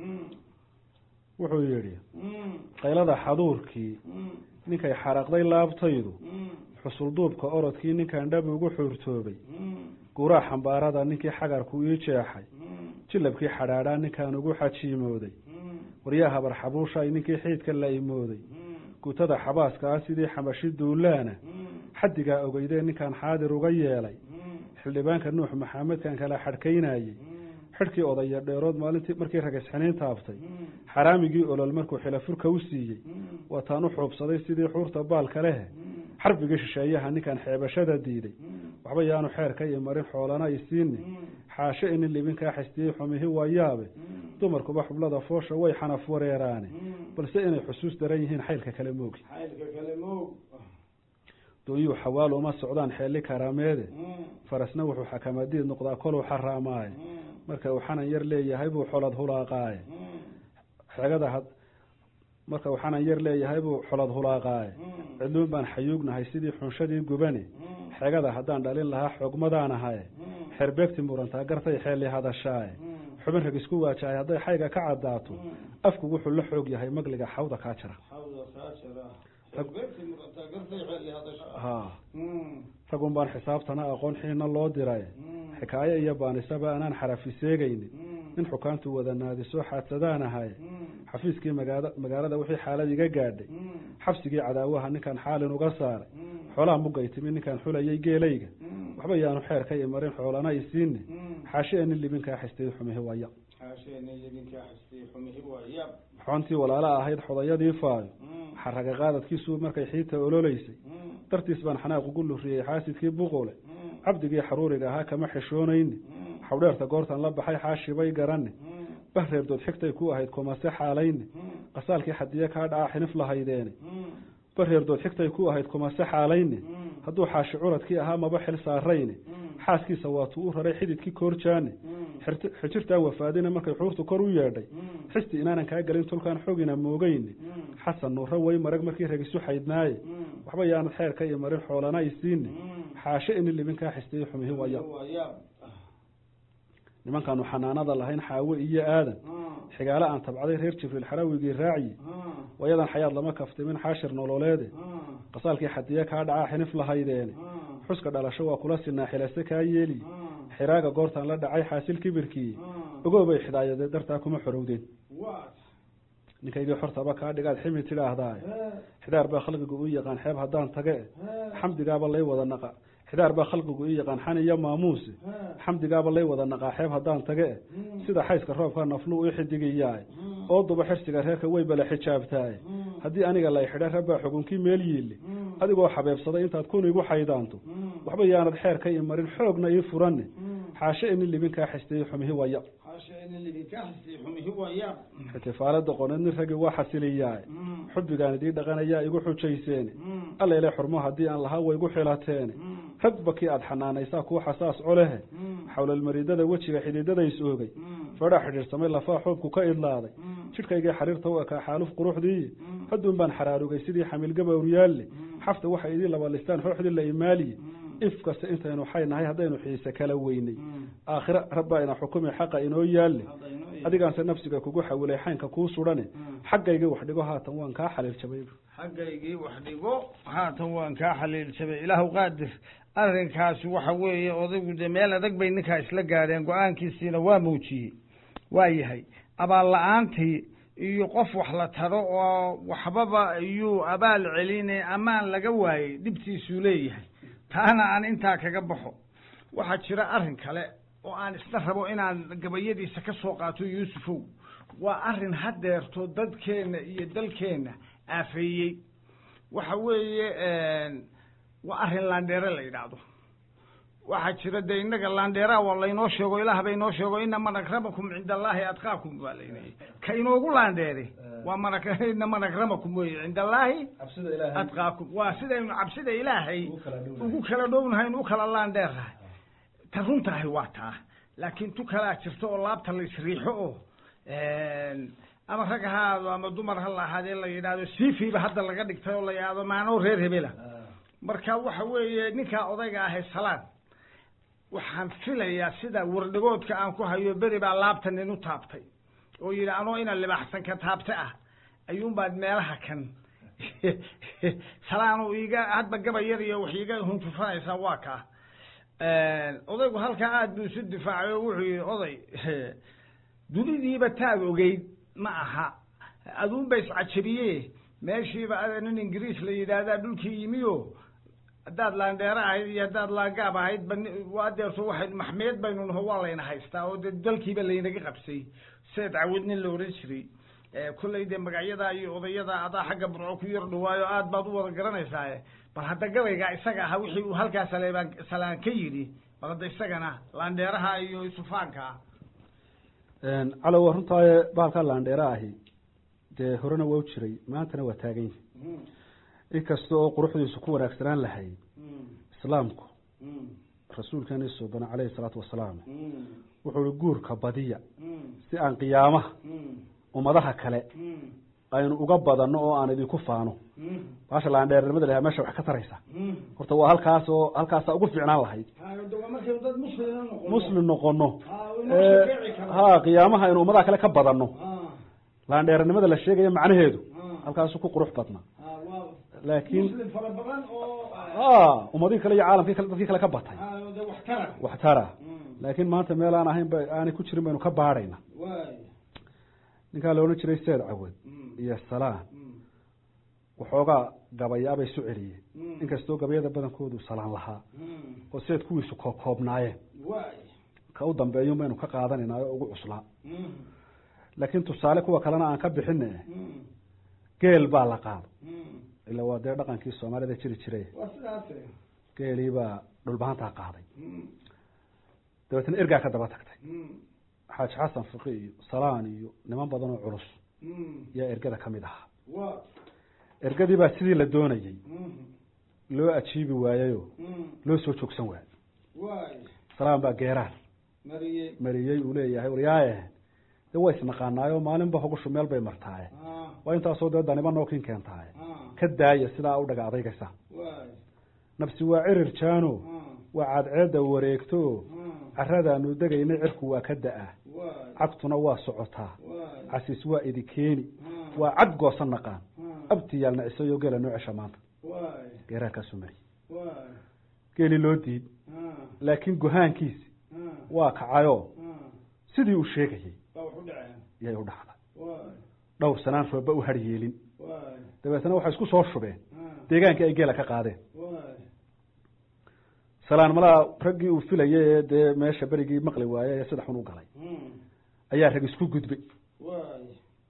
wuxuu yidhi qaylada xaduurkii ninkay xaraqday laabtaydu xusulduubka orodkii ninkan dhab ugu xuurtoobay guuraa xambaarada ninkii xagarku ii jeexay jilabkii xadhaadhaa ninkaan ugu xajiimooday waryaa habar xabuushay ninkii xiidka la imooday guutada xabaaska ah sidii xamashi duulaana xaddigaa ogeydee ninkaan xaadir uga yeelay xildhibaanka nuux maxamedkan kala xadhkaynayey xidhkii odaya dheerood maalintii markii ragisxiniin taaftay xaraamigii olol markuu xilafurka u siiyey waataan u xuubsaday sidii xuurta baalka lehe xarbigii shisheeyaha ninkan xeebashada diiday waxba yaanu xeerka iyo marin xoolana isiini xaashe inin libinkaa xistiyey xumihi waa yaabe dumarkuba xublada foosha way xanaf wareeraane balse inay xusuus daran yihiin xaylka kale moogi xaylka kale moog doonyuu xawaal uma socdaan xeelli karaameede farasna wuxuu xakamadiid noqdaa koluu xaraamaaye marka uu xanan yar leeyahay buu xolad hulaaqaaye xegada had marka uu xanan yar leeyahay buu xolad hulaaqaaye cidluun baan xayuugnahay sidii xunshadii gubane xegada haddaan dhalin lahaa xoogmadaan ahaye xerbeegti murantaa gartay xeelli hadashaaye xubin rag isku waajahay hadday xayga ka caddaato afku wuxuu la xoog yahay magliga xawda kaa jira xawda kaa jira xerbeegti murantaa gartay xeelli hadashaa ha ragun baan xisaabtana aqoon xiina loo diray xikaayo iyo baanisaba anaan xarafi seegaynin nin xukaantu wada naadisoo xaadsadaan ahay xafiiskii magaada magaalada wixii xaalad iga gaadhay xabsigii cadaawaha ninkaan xaalin uga saaray xoolaha mugay timi ninkaan xulayay geelayga waxba yaanu xeerka i marin xoolana isiini xaashee nin libinkaa xistay xumihi waya xaasheenin libinkaa xistay xumihi waya xoontii walaala ahayd xodayadii faayo xaraga qaadadkiisuu markay xiita ololaysay dartiis baan xanaaq ugu luriyey xaasidkii buqule cabdigii xaruuriga ahaa kama xishoonayni xawdheerta goortan la baxay xaashibay garane bahreerdood xigtay ku ahayd kumase xaalayne qasaalkii xadiye kaa dhaca xinif lahaydeene bareerdood xigtay ku ahayd kumase xaalayne hadduu xaashi curadkii ahaa maba xil saarayne xaaskiisa waatuu u raray xididkii koorjaane xijirtaa wafaadina markay xuurtu kor u yeedhay xisti inaanan kaa gelin tulkaan xogina moogeyne xasan nuuro way marag markii ragisu xaydnaaye waxba yaanad xeerka iyo marin xoolana isiine xaashe ini libinkaa xistiyey xumihi waya nimankaanu xanaanada lahayn xaawe iyo aadan xigaale aan tabcaday reer jibriil xarawigii raaciye wayadan xayaad lama kaftimin xaashir nololeede qasaalkii xadiye kaa dhacaa xinif lahaydeene xuska dhalasho waa kula sinaa xilase kaa yeeliye xiraaga goortaan la dhacay xaasil kibirkiiye ogoobay xidhaayadee dartaa kuma xorowdeen ninkaygii xortaba kaa dhigaad ximi tidhaahdaaye xidaar baa khalqigu u yaqaan xeeb haddaan tage xamdigaaba lay wada naqa xidaar baa khalqigu i yaqaan xan iyo maamuuse xamdigaaba lay wada naqaa xeeb haddaan tage sida xayska roobka naflu i xidigiyaay oo duba xirsiga reerka way bala xijaabtaaye haddii aniga lay xidha rabbaa xugunkii meel yiille adigoo xabeebsaday intaad kun igu xaydaanto waxba yaanad xeerka i marin xoogna ii furanne xaashe ini libinkaa xistiyey xumihi waya xitifaalada qoneed nin raggi waa xasiliyaay xubbigaan idii dhaqanayaa igu xujayseene allayle xurmo haddii aan lahaa waygu xilateene ragba kii aada xanaanaysaa kuu xasaas colehe xawlalmaridada wejiga xididadays oogay fadhaa xidhiidhsamay lafaa xoobku ka idlaaday jidhkaygii xariirta u ekaa xaaluf quruxdiiye hadduun baan xaraarugay sidii xamiilgabawryaalle xafta waxay idii labalistaan xooxdii la imaaliye if kasta intaynu xay nahay haddaynu xiise kala weynay aakhire rabbaa ina xukumi xaqa inoo yaalle adigaanse nafsiga kugu xawilay xaynka kuu sudhane xaggaygii wax dhigo haatan waan kaa xaliil jabay xaggaygii wax dhigo haatan waan kaa xaliil jabay ilaahu qaadir arrinkaasi waxa weeye odaygu dee meel adag bay ninkaa isla gaadheen go-aankiisiina waa muujiyey waa yahay abaal la-aantii iyo qof wax la taro oo waxbaba iyuu abaal celine amaan laga waayey dhibtiisuu leeyahay taana aan intaa kaga baxo waxaa jira arrin kale oo aan isna rabo inaan gabayadiisa ka soo qaato yuusufow waa arrin hadeerto dadkeenna iyo dalkeenna aafeeyey waxa weeye waa arrin laandheere la yidhaahdo waxaa jira dee innaga laandheeraa waa laynoo sheego ilaah bay inoo sheego ina man akramakum cinda allaahi adqaakum baa laynayay ka inoogu laandheere waa man ina man akramakum weye cinda allaahi adqaakum waa sidaynu cabsida ilaahay ugu kala dhownahayn u kala laandheernahay ta runtahay waa taa laakiin tu kalaa jirta oo laabta la isriixo oo ama rag ha ahaado ama dumar ha la ahaadee la yidhaahdo sifiiba hadda laga dhigtay oo la yidhahdo maanoo reer hebela marka waxa weeye ninkaa odayga ahay salaan waxaan filayaa sida wardhigoodka aan ku hayo beri baa laabta nin u taabtay oo yidhi anoo ina libaxsan ka taabta ah ayuunbaad meelaha kan salaanu iga hadba gaba yar iyo wax iga huntufanaysaa waa kaa odaygu halkaa aada buu isu difaacay oo wuxuu yihi oday dunidiiba taad ogeyd ma aha aduunba iscajabiye meeshiiba ada nin ingiriis la yidhaahdaa dhulkii yimi o haddaad laandheere ahayd iyo haddaad laagaab ahayd ba adeerto waxay maxmeed baynu naho waa layna haystaa oo dee dalkiiba laynaga qabsay seed cawid nin la odhan jiray kollay dee magacyadaa iyo odayada adaa xagga burco ku yar dhawaayo aad baad u wada garanaysaaye bal hadda gabaygaa isaga ahaa wixii uu halkaa saleebaan salaan ka yidhi bal hadda isagana laandheeraha iyo sufaanka calow waa runtaaye bahalkaa laandheera ahi dee horena waa u jiray maantana waa taagan yihi inkasta oo quruxdiisu ku wanaagsanaan lahayd islaamku rasuulkeeni suubana caleyhi salaatu wasalaam wuxuu ihi guurka badiya si aan qiyaamaha ummadaha kale aynu uga badanno oo aan idinku faano baasha laandheernimada lahaa meesha wax ka taraysa horta waa halkaas oo halkaasa ugu fiicnaan lahayd dad muslima muslim noqono ha qiyaamaha aynu ummadaha kale ka badanno laandheernimada la sheegaya macnaheedu halkaasu ku qurux badna laakiin muslim fara badan oo ha ummadihii kale iyo caalamkii kale dadkii kale ka batay de wax tara wax tara laakiin maanta meel aan ahayn ba aanay ku jirin baynu ka baadhayna waay ninkaa la odhan jiray seed cawad iyo salaan waxoogaa gabayaabay isu celiyeen inkastoo gabayada badankoodu salaan lahaa oo seed kuwiisu koobkoobnaayeen waay ka u dambeeyun baynu ka qaadanayna oo ugu cuslaa laakiin tusaale kuwa kalena aan ka bixine geel baa la qaado ila waa dee dhaqankii soomaalida jiri jiray waa sidaas geelii baa dhulbahantaa qaaday dabeetna ergaa ka daba tagtay xaaji xasan fiqi iyo salaan iyo niman badan oo culus yaa ergada ka mid ahaa wa ergadii baa sidii la doonayey loo ajiibi waayeyo loo soo joogsan waayo waay salaan baa geeraar mariyey mariyey uu leeyahay waryaaye de waa isnaqaanaayo maalinba hogushu meel bay martaaye waa intaasoo dee daniba nookin keentaaye ka daaya sidaa u dhaga adaygaysa waay nafsi waa cirir jaano waa cadceedda wareegto caradaanu degaynay cirku waa ka da-a waay cagtuna waa socotaa waay casiis waa idikeeni waa cad goosan naqaan abtiyaal nacisayo geela noo cesha maanta waay geeraarkaasuu mariyey waay geeli loo diid laakiin gohaankiisi waa kacayoo sidii uu sheegayey baa wax u dhaceen yay u dhacday waay dhowr sanaan rooba u har yeelin waay dabeetna waxay isku soo shubeen deegaankii ay geela ka qaadeen waay salaan malaa raggii uu filayay ee dee meesha berigii maqli waaye ee sida xun u galay ayaa rag isku gudbay waay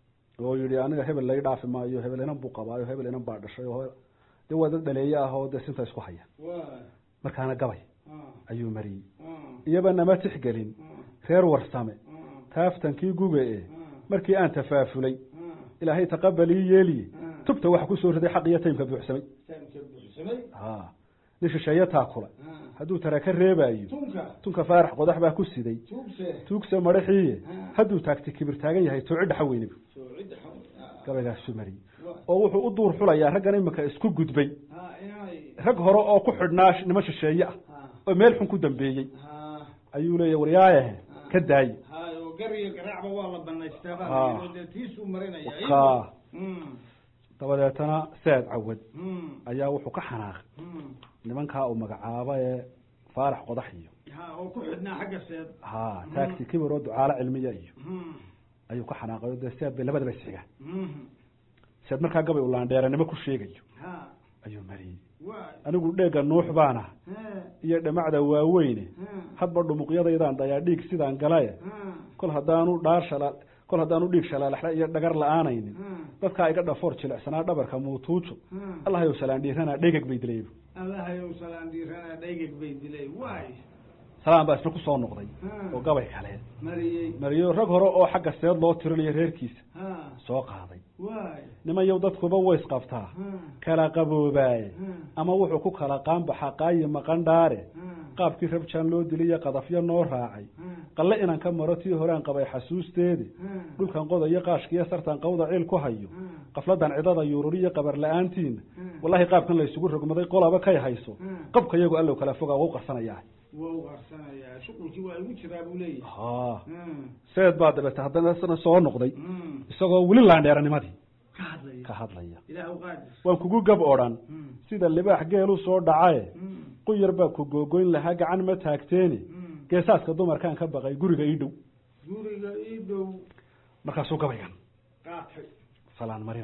oo yihi aniga hebel laga dhaafi maayo hebel inan buu qabaayo hebel inan baa dhashay oo dee waa dad dhaleeye ah oo dee sinta isku haya waay markaana gabay ayuu mariyey iyaba nama tixgelin reer warsame taaftankii guga e markii aan tafaafulay ilaahay taqabalii yeeliye tubta waxa kusoo riday xaq iyo taymka buuxsamay taamka buuxsamay ha nin shisheeye taakula hadduu tara ka reebaayo tunka tunka faarax qodax baa ku siday tuugse tuugse madaxiiye hadduu taagti kibir taagan yahay tooci dhaxa weyniba soo cidda xaw gabaygaasuu mariyey oo wuxuu u duur xulayaa raggan iminka isku gudbay ha inay rag hore oo ku xidhnaa niman shisheeye ah ha oo meel xun ku dambeeyey ha ayuu leeya waryaayahe ka daaye ha oo gar iyo garaacba waa la banaystaa baa Ah. la yidhi, dee tiisuu marinaya ka Mm, dabadeetana seed cawad mm, ayaa wuxuu ka xanaaqay mm. nimankaa uu magacaabo ee faarax qodax iyo ha oo ku xidhnaa xagga seed ha taagti kibir oo ducaalo cilmiya iyo Mm, ayuu ka xanaaqay oo dee seed bay labadaba isxigaan mm. seed markaa gabay uu laandheeranimo ku sheegayo ha ayuu mariyey waay anigu dheega nuux baana he iyo dhamacda waaweyne he hadba dhumuqyadaydaan dayaa dhiig sidaan galaye he kol haddaanu dhaar shala kol haddaanu dhiig shalaalaxla iyo dhagar la-aanaynin he dadkaa iga dhafoor jilicsanaa dhabarka muutuujo he allahayow salaan dhiiranaa dhegag bay dilaybu allahayow salaan dhiirana dhaygag bay dilay waay salaan baa isna kusoo noqday Hmm. oo gabay kale mariyey mariyo rag hore oo xagga seed loo tirinayo reerkiisa ha soo qaaday waay niman yow dadkuba ways qabtaa ha kala qaboobaaye ha ama wuxuu ku kala qaanbaxa qaayi maqan dhaare ha qaabkii rabjaan loo diliyo qadafyo noo raacay ha qalle inaan ka maro tii horean qabay xasuusteedi ha dhulkan qodayo qaashkiiyo sartan qawda ciil ku hayo ha qafladan cidada yuururiyo qabar la-aantiina Hmm. wallahi qaabkan la isugu rogmaday qolaba kay hayso Hmm. qabka iyagu allow kala fogaa wau qarsanayaa waa u qarsanayaa shuqulkii waa igu jiraa buu leeyahay ha Hmm, seed baa dabeete haddana isna soo noqday hmm. isagoo weli laandheeranimadii ka hadlaya ka hadlaya ilaah u qaadir waan kugu gab odhan Hmm, sida libaax geelu soo dhacaye hmm, quyar baa ku googoyn lahaa gacan ma taagteeni hmm. geesaaska dumarkaan ka baqay guriga ii dhow guriga ii dhow markaasuu gabaygan qaatay salaan marinaya ha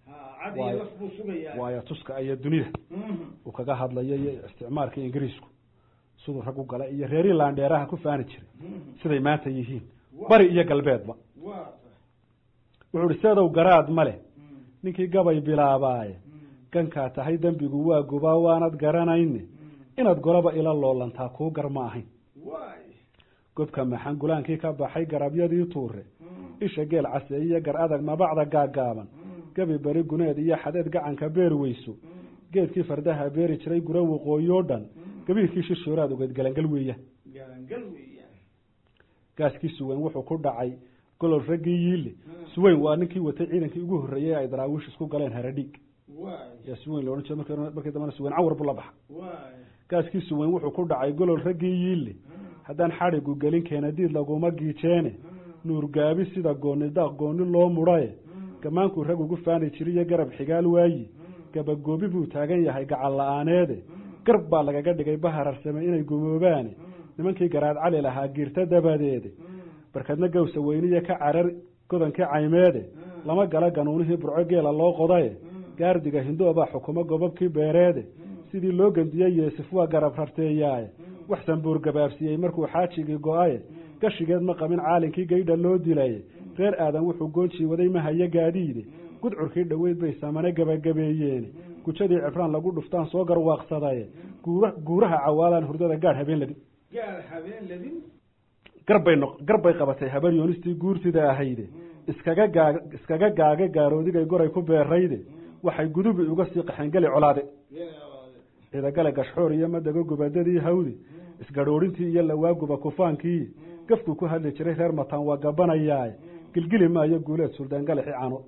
waayo waayo tuska iyo dunida uu kaga hadlayo iyo isticmaalka ingiriisku siduu rag u gala iyo reeri laandheeraha ku faani jiray siday maanta yihiin bari iyo galbeedba wuxuu ihi seedow garaad ma leh ninkii gabay bilaabaaye gankaa tahay dembigu waa gubaa waanad garanayne inaad golaba ila loolantaa kuu gar ma ahayn gobka maxan gulaankii ka baxay garabyadii tuure isha geel case iyo gar adag mabacda gaagaaban gabi beri guneed iyo xadeed gacanka beer weyso geedkii fardaha beeri jiray gura waqooyoo dhan gabiirkii shishooraad ogeed galangal weeyaan gaaskii suweyn wuxuu ku dhacay golol raggii yiile suweyn waa ninkii watay ciidankii ugu horreeyey ay daraawiish isku galeen haradhiig yaa suweyn loodhan jira mark markii dambana suweyn cawar buu la baxa gaaskii suweyn wuxuu ku dhacay golol raggii yiile haddaan xadhigu gelin keenadiid laguma giijeene nuurgaabi sida gooni daaq gooni loo mudhaye gamaankuu rag ugu faani jiriyo garab xigaal waayi gabagoobi buu taagan yahay gacal la-aaneede garb baa lagaga dhigay bahararsame inay gumoobaane nimankii garaad cali lahaa giirta dabadeede barkadna gawsa weyniya ka carar godankii caymeede lama gala ganuunihii burco geela loo qodaye gaardiga hindoobaa xukumo gobabkii beereede sidii loo gendiyey yeesif waa garab rarteeyaaye wax sambuur gabaabsiiyey markuu xaajigii go-aye gashigeed ma qabin caalinkii gaydha loo dilaye reer aadan wuxuu goonjii waday mahayo gaadiide gudcurkii dhoweyd bay samane gabagabeeyeene gujadii cibraan lagu dhuftaan soo garwaaqsadaye guura guuraha cawaalaan hurdada gaadh habeen ladin garbay no garbay qabatay habar yoonistii guurtida ahayde iskaga gaa iskaga gaaga gaaroodiday goray ku beerayde waxay gudubi uga sii qaxeen geli colaade ciidagale gashxoor iyo madago gubadadii hawdi isgadhoorintii iyo lawaaguba kufaankii gafkuu ku hadli jiray reer mataan waa gabanayaaye gilgili maayo guuleed suldaan galaxi caanood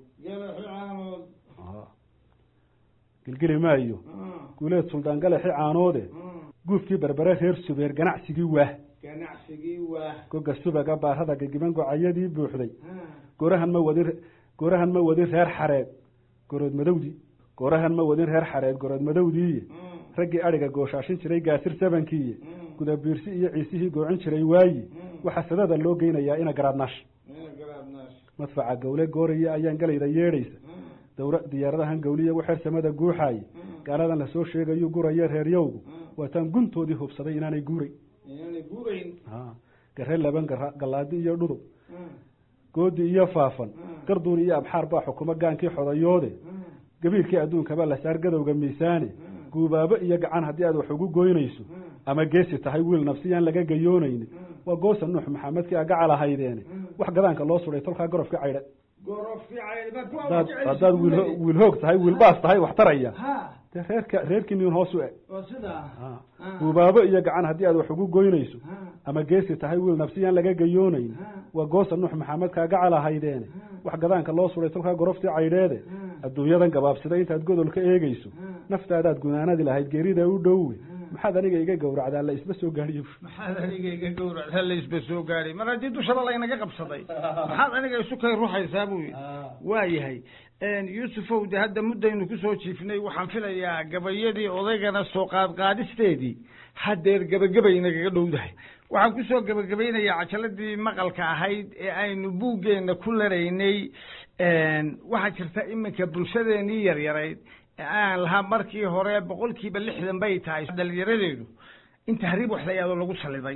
gilgili maayo guuleed suldaan galaxi caanoode guufkii berbere reer subeer ganacsigii waah ganacsigii waa goga subaga baarada gagiban gocayadii buuxday goorahan ma wadin goorahan ma wadin reer xareed gorood madowdii goorahan ma wadin reer xareed gorood madowdiiye raggii adhiga gooshaashin jiray gaasir sabankiiye gudabiirsi iyo ciisihii goocin jiray waayi waxaa sadada loo geynayaa ina garaadnaash madfaca gawle gooraya ayaan galayda yeedhaysa dawra diyaaradahan gawliya waxeer samada guuxaaye gaaladan lasoo sheegayu guraya reeryowgu waataan guntoodii hubsaday inaanay guuray inaanay guurayn gare laban gara galaadi iyo dhudub goodi iyo faafan garduun iyo abxaar baa xukumo gaankii xodayoode gabiilkii adduunkaba la saar gadowga miisaane guubaabo iyo gacan haddii aad wax ugu goynayso ama geesi tahay wiil nafsiyaan laga gayoonayni waa goosa nuux maxamedkii a gacal ahaydeene wax gadaanka loo suday tolkaa gorofkii caydhe hadaad haddaad wiil wiil hoog tahay wiil baas tahay wax taraya ha dee reerka reerkii nin hoos u eg waa sidaa guubaabo iyo gacan haddii aad wax ugu goynayso ama geesi tahay wiil nafsiyaan laga gayoonayni waa goosa nuux maxamedkaa gacal ahaydeene wax gadaanka loo suday tolkaa goroftii caydheede adduunyadan gabaabsida intaad godol ka eegeyso naftaadaad gunaanadi lahayd geerida u dhowe maxaad aniga iga gowracdaa la isba soo gaadhiyo maxaad aniga iga gowracdaa la isba soo gaadhay mar haddii dushaba laynaga qabsaday maxaad aniga isu kay ruxaysaa buu yidhi waa yahay yuusufow de hadda muddaynu kusoo jiifnay waxaan filayaa gabayadii odaygana soo qaadqaadisteedii haddeer gebagabay nagaga dhowdahay waxaan kusoo gebagabaynayaa cajaladii maqalka ahayd ee aynu buuggeenna ku laraynay waxaa jirta iminka bulshadeenii yaryarayd ee aan lahaa markii hore boqolkiiba lixdan bay tahay dhalinyaradeedu in tahriib wax la yahdo lagu saliday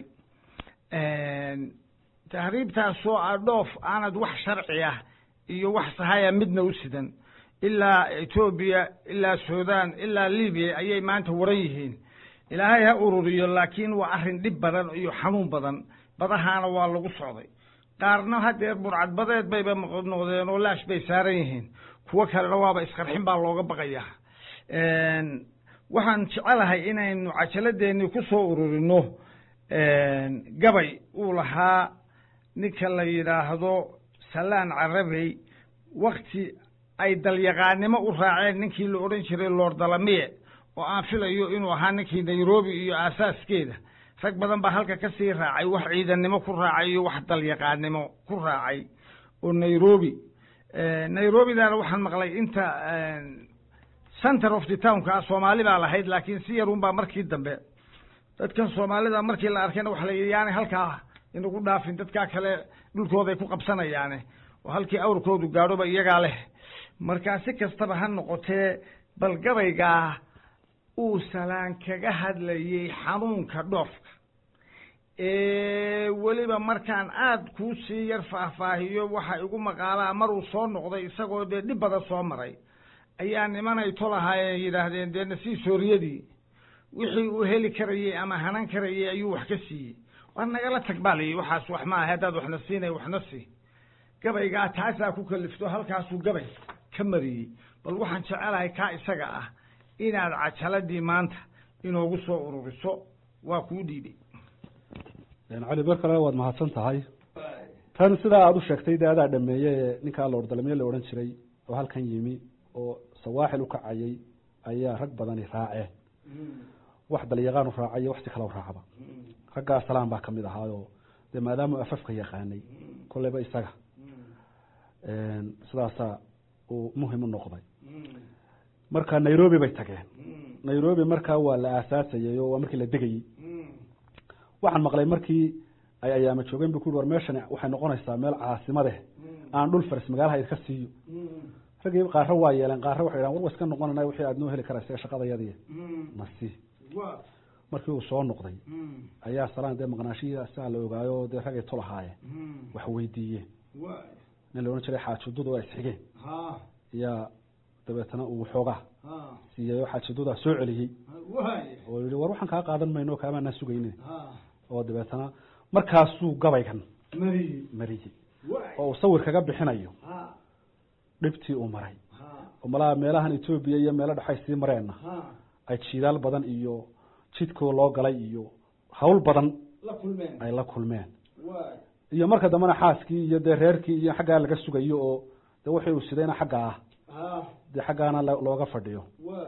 tahriibtaasoo ah dhoof aanad wax sharci ah iyo wax sahaya midna u sidan ilaa etoobiya ilaa sudan ilaa libiya ayay maanta waran yihiin ilaahay ha ururiyo laakiin waa arrin dhib badan iyo xanuun badan badahaana waa lagu socday qaarna hadeer burcadbadeed bayba noqdeen oo laash bay saaran yihiin kuwo kalena waaba isqarxin baa looga baqayaa waxaan jecelahay inaynu cajaladeenii ku soo ururino gabay uu lahaa ninka la yidhaahdo salaan carabey wakti ay dalyaqaanimo u raaceen ninkii la odhan jiray lord dalamiye oo aan filayo inuu ahaa ninkii nairobi iyo aasaaskeeda rag badan baa halka ka sii raacay wax ciidannimo ku raacay iyo wax dalyaqaanimo ku raacay oo nairobi nairobidana waxaan maqlay inta center of the townka ah soomaali baa lahayd laakiin si yarun baa markii dambe dadkan soomaalida markii la arkayna waxa la yidhi yaani halkaa inagu dhaafin dadkaa kale dhulkooday ku qabsanayaane oo halkii awrkoodu gaadhoba iyagaa leh markaa si kastaba ha noqotee bal gabaygaa uu salaan kaga hadlayey xanuunka dhoofka weliba markaan aada kuu sii yar faahfaahiyo waxa igu maqaalaa maruu soo noqday isagoo dee dhib badan soo maray ayaa nimanay tolahaayeen yidhaahdeen dee nasii sooriyadii wixii uu heli karayey ama hanan karayey ayuu wax ka siiyey war nagala tag baa layihi waxaas wax maaha haddaad waxna siinay waxna sii gabaygaa taasaa ku kalifto halkaasuu gabay ka mariyey bal waxaan jecelahay kaa isaga ah inaad cajaladii maanta inoogu soo ururiso waa kuu dhiibay cali ber kale waad mahadsan tahay tan sidaa aada u sheegtay dee adaa dhameeye ee ninkaa loordalmiye la odhan jiray oo halkan yimi oo sawaaxil u kacayay ayaa rag badani raaceen wax dalyaqaan u raacay iyo wax si kale u raacba raggaa salaan baa kamid ahaayoo dee maadaamuu afafka yaqaanay kolleyba isaga sidaasaa uu muhim u noqday marka nairobi bay tageen nairobi markaa waa la aasaasayay oo waa markii la degayey waxaan maqlay markii ay ayaama joogeen bu ku ui war meeshani waxay noqonaysaa meel caasimade aan dhul faris magaalaha idka siiyo raggii qaaro waa yeeleen qaaro waxay dhahan war wa iska noqonana wixii aad noo heli karaysa shaqadayadii nasi markii uu soo noqday ayaa salaan dee maqnaashihi saa la ogaayo dee ragay tolahaayeen wax weydiiyeen nin la odhan jiray xaajududa waa isxigeen yaa dabeetana uu xoogaa siiyey oo xaajududaa soo celiyey oo yihi war waxaan kaa qaadan mayno kaamaanaa sugayne oo dabeetana markaasuu gabaygan mariyey oo uu sawir kaga bixinayo dhibtii uu maray oo malaha meelahan etoobiya iyo meelo dhexay sii mareenna ay jiidaal badan iyo jidkoo loo galay iyo hawl badan ay la kulmeen iyo marka dambena xaaskii iyo dee reerkii iyo xaggaa laga sugayo oo de wixii uu sidayna xagga ah dee xaggaana looga fadhiyo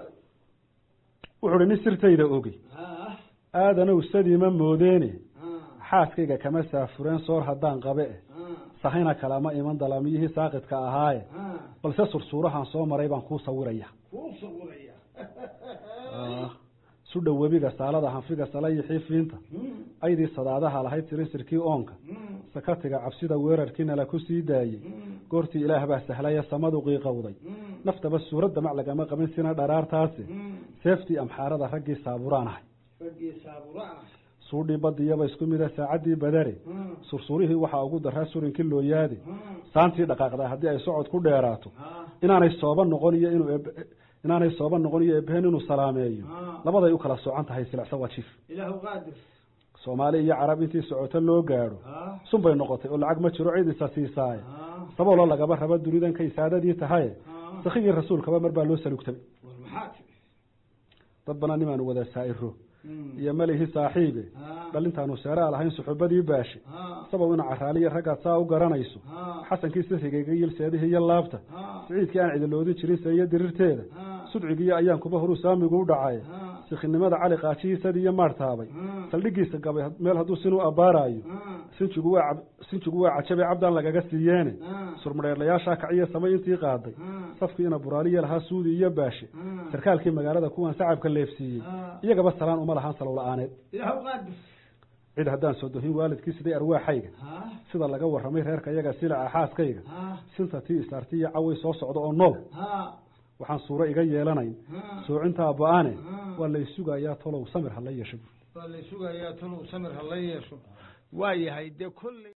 wuxu uhi nin sirtayda ogey aadanow sadiima moodeene xaaskayga kama saafureen soor haddaan qabe e sahayna kalama iman dalamiyihii saaqidka ahaaye balse sursuurahan soo maray baan kuu sawiraya sudha webiga saalada hanfiga salayixii fiinta aydii sadaadaha lahayd sirinsirkii oonka sakatiga cabsida weerarkiina la ku sii daayey goortii ilaah baa sahlaya samadu qiiqowday naftaba suuradda mac lagama qabin sina dharaartaasi seeftii amxaarada raggii saaburaan ahay suudhii badiyaba isku mida saacaddii badare sursurihii waxaa ugu daraa surinkii looyaade saantii dhaqaaqdaa haddii ay socod ku dheeraato inaanay sooba noqon iyo inuu inaanay sooba noqon iyo ebehen inuu salaameeyo labaday u kala socan tahay silecsa waa jiif soomaali iyo carab intii socoto loo gaadho sun bay noqotay oo lacag ma jiro cid isa siisaaye sabablo lagaba raba dunidan kay saadadii tahaye sakigii rasuulkaba mar baa loo salugtabay dad bana nimaanu wada saa'iro iyo malihi saaxiibe dhalintaanu seeraa lahayn suxubadii baashe sabow ina caraaliya raggaad saa u garanayso xasankii sirigayga yilseedihii iyo laabta siciidkii aan cidiloodin jirin seiyo dirirteeda sudcigiiyo ayaan kuba horuu saamigu u dhacay sikinimada cali qaajihiisadii iyo maartaabay saldhigiisa gabay meel hadduu sinuu abbaaraayo sinjigu waa sinjigu waa cajabe cabdaan lagaga siiyeene surmadheerlayaashaa kaciyo samay intii qaaday safkiina buraaliya lahaa suudi iyo baashe sarkaalkii magaalada kuwan sacabka leefsiiyey iyagaba salaan uma lahaan salow la-aaneed cid haddaan soo dohin waalidkii siday arwaaxayga sida laga warramay reerka iyaga silaca xaaskayga sinta tii isaarti iyo caway soo socda oo nool waxaan suuro iga yeelanayn soocintaa ba-ane waa lay sugayaa tolow samir hala yeesho waa lay sugayaa tolow samir hala yeesho waa yahay dee kolley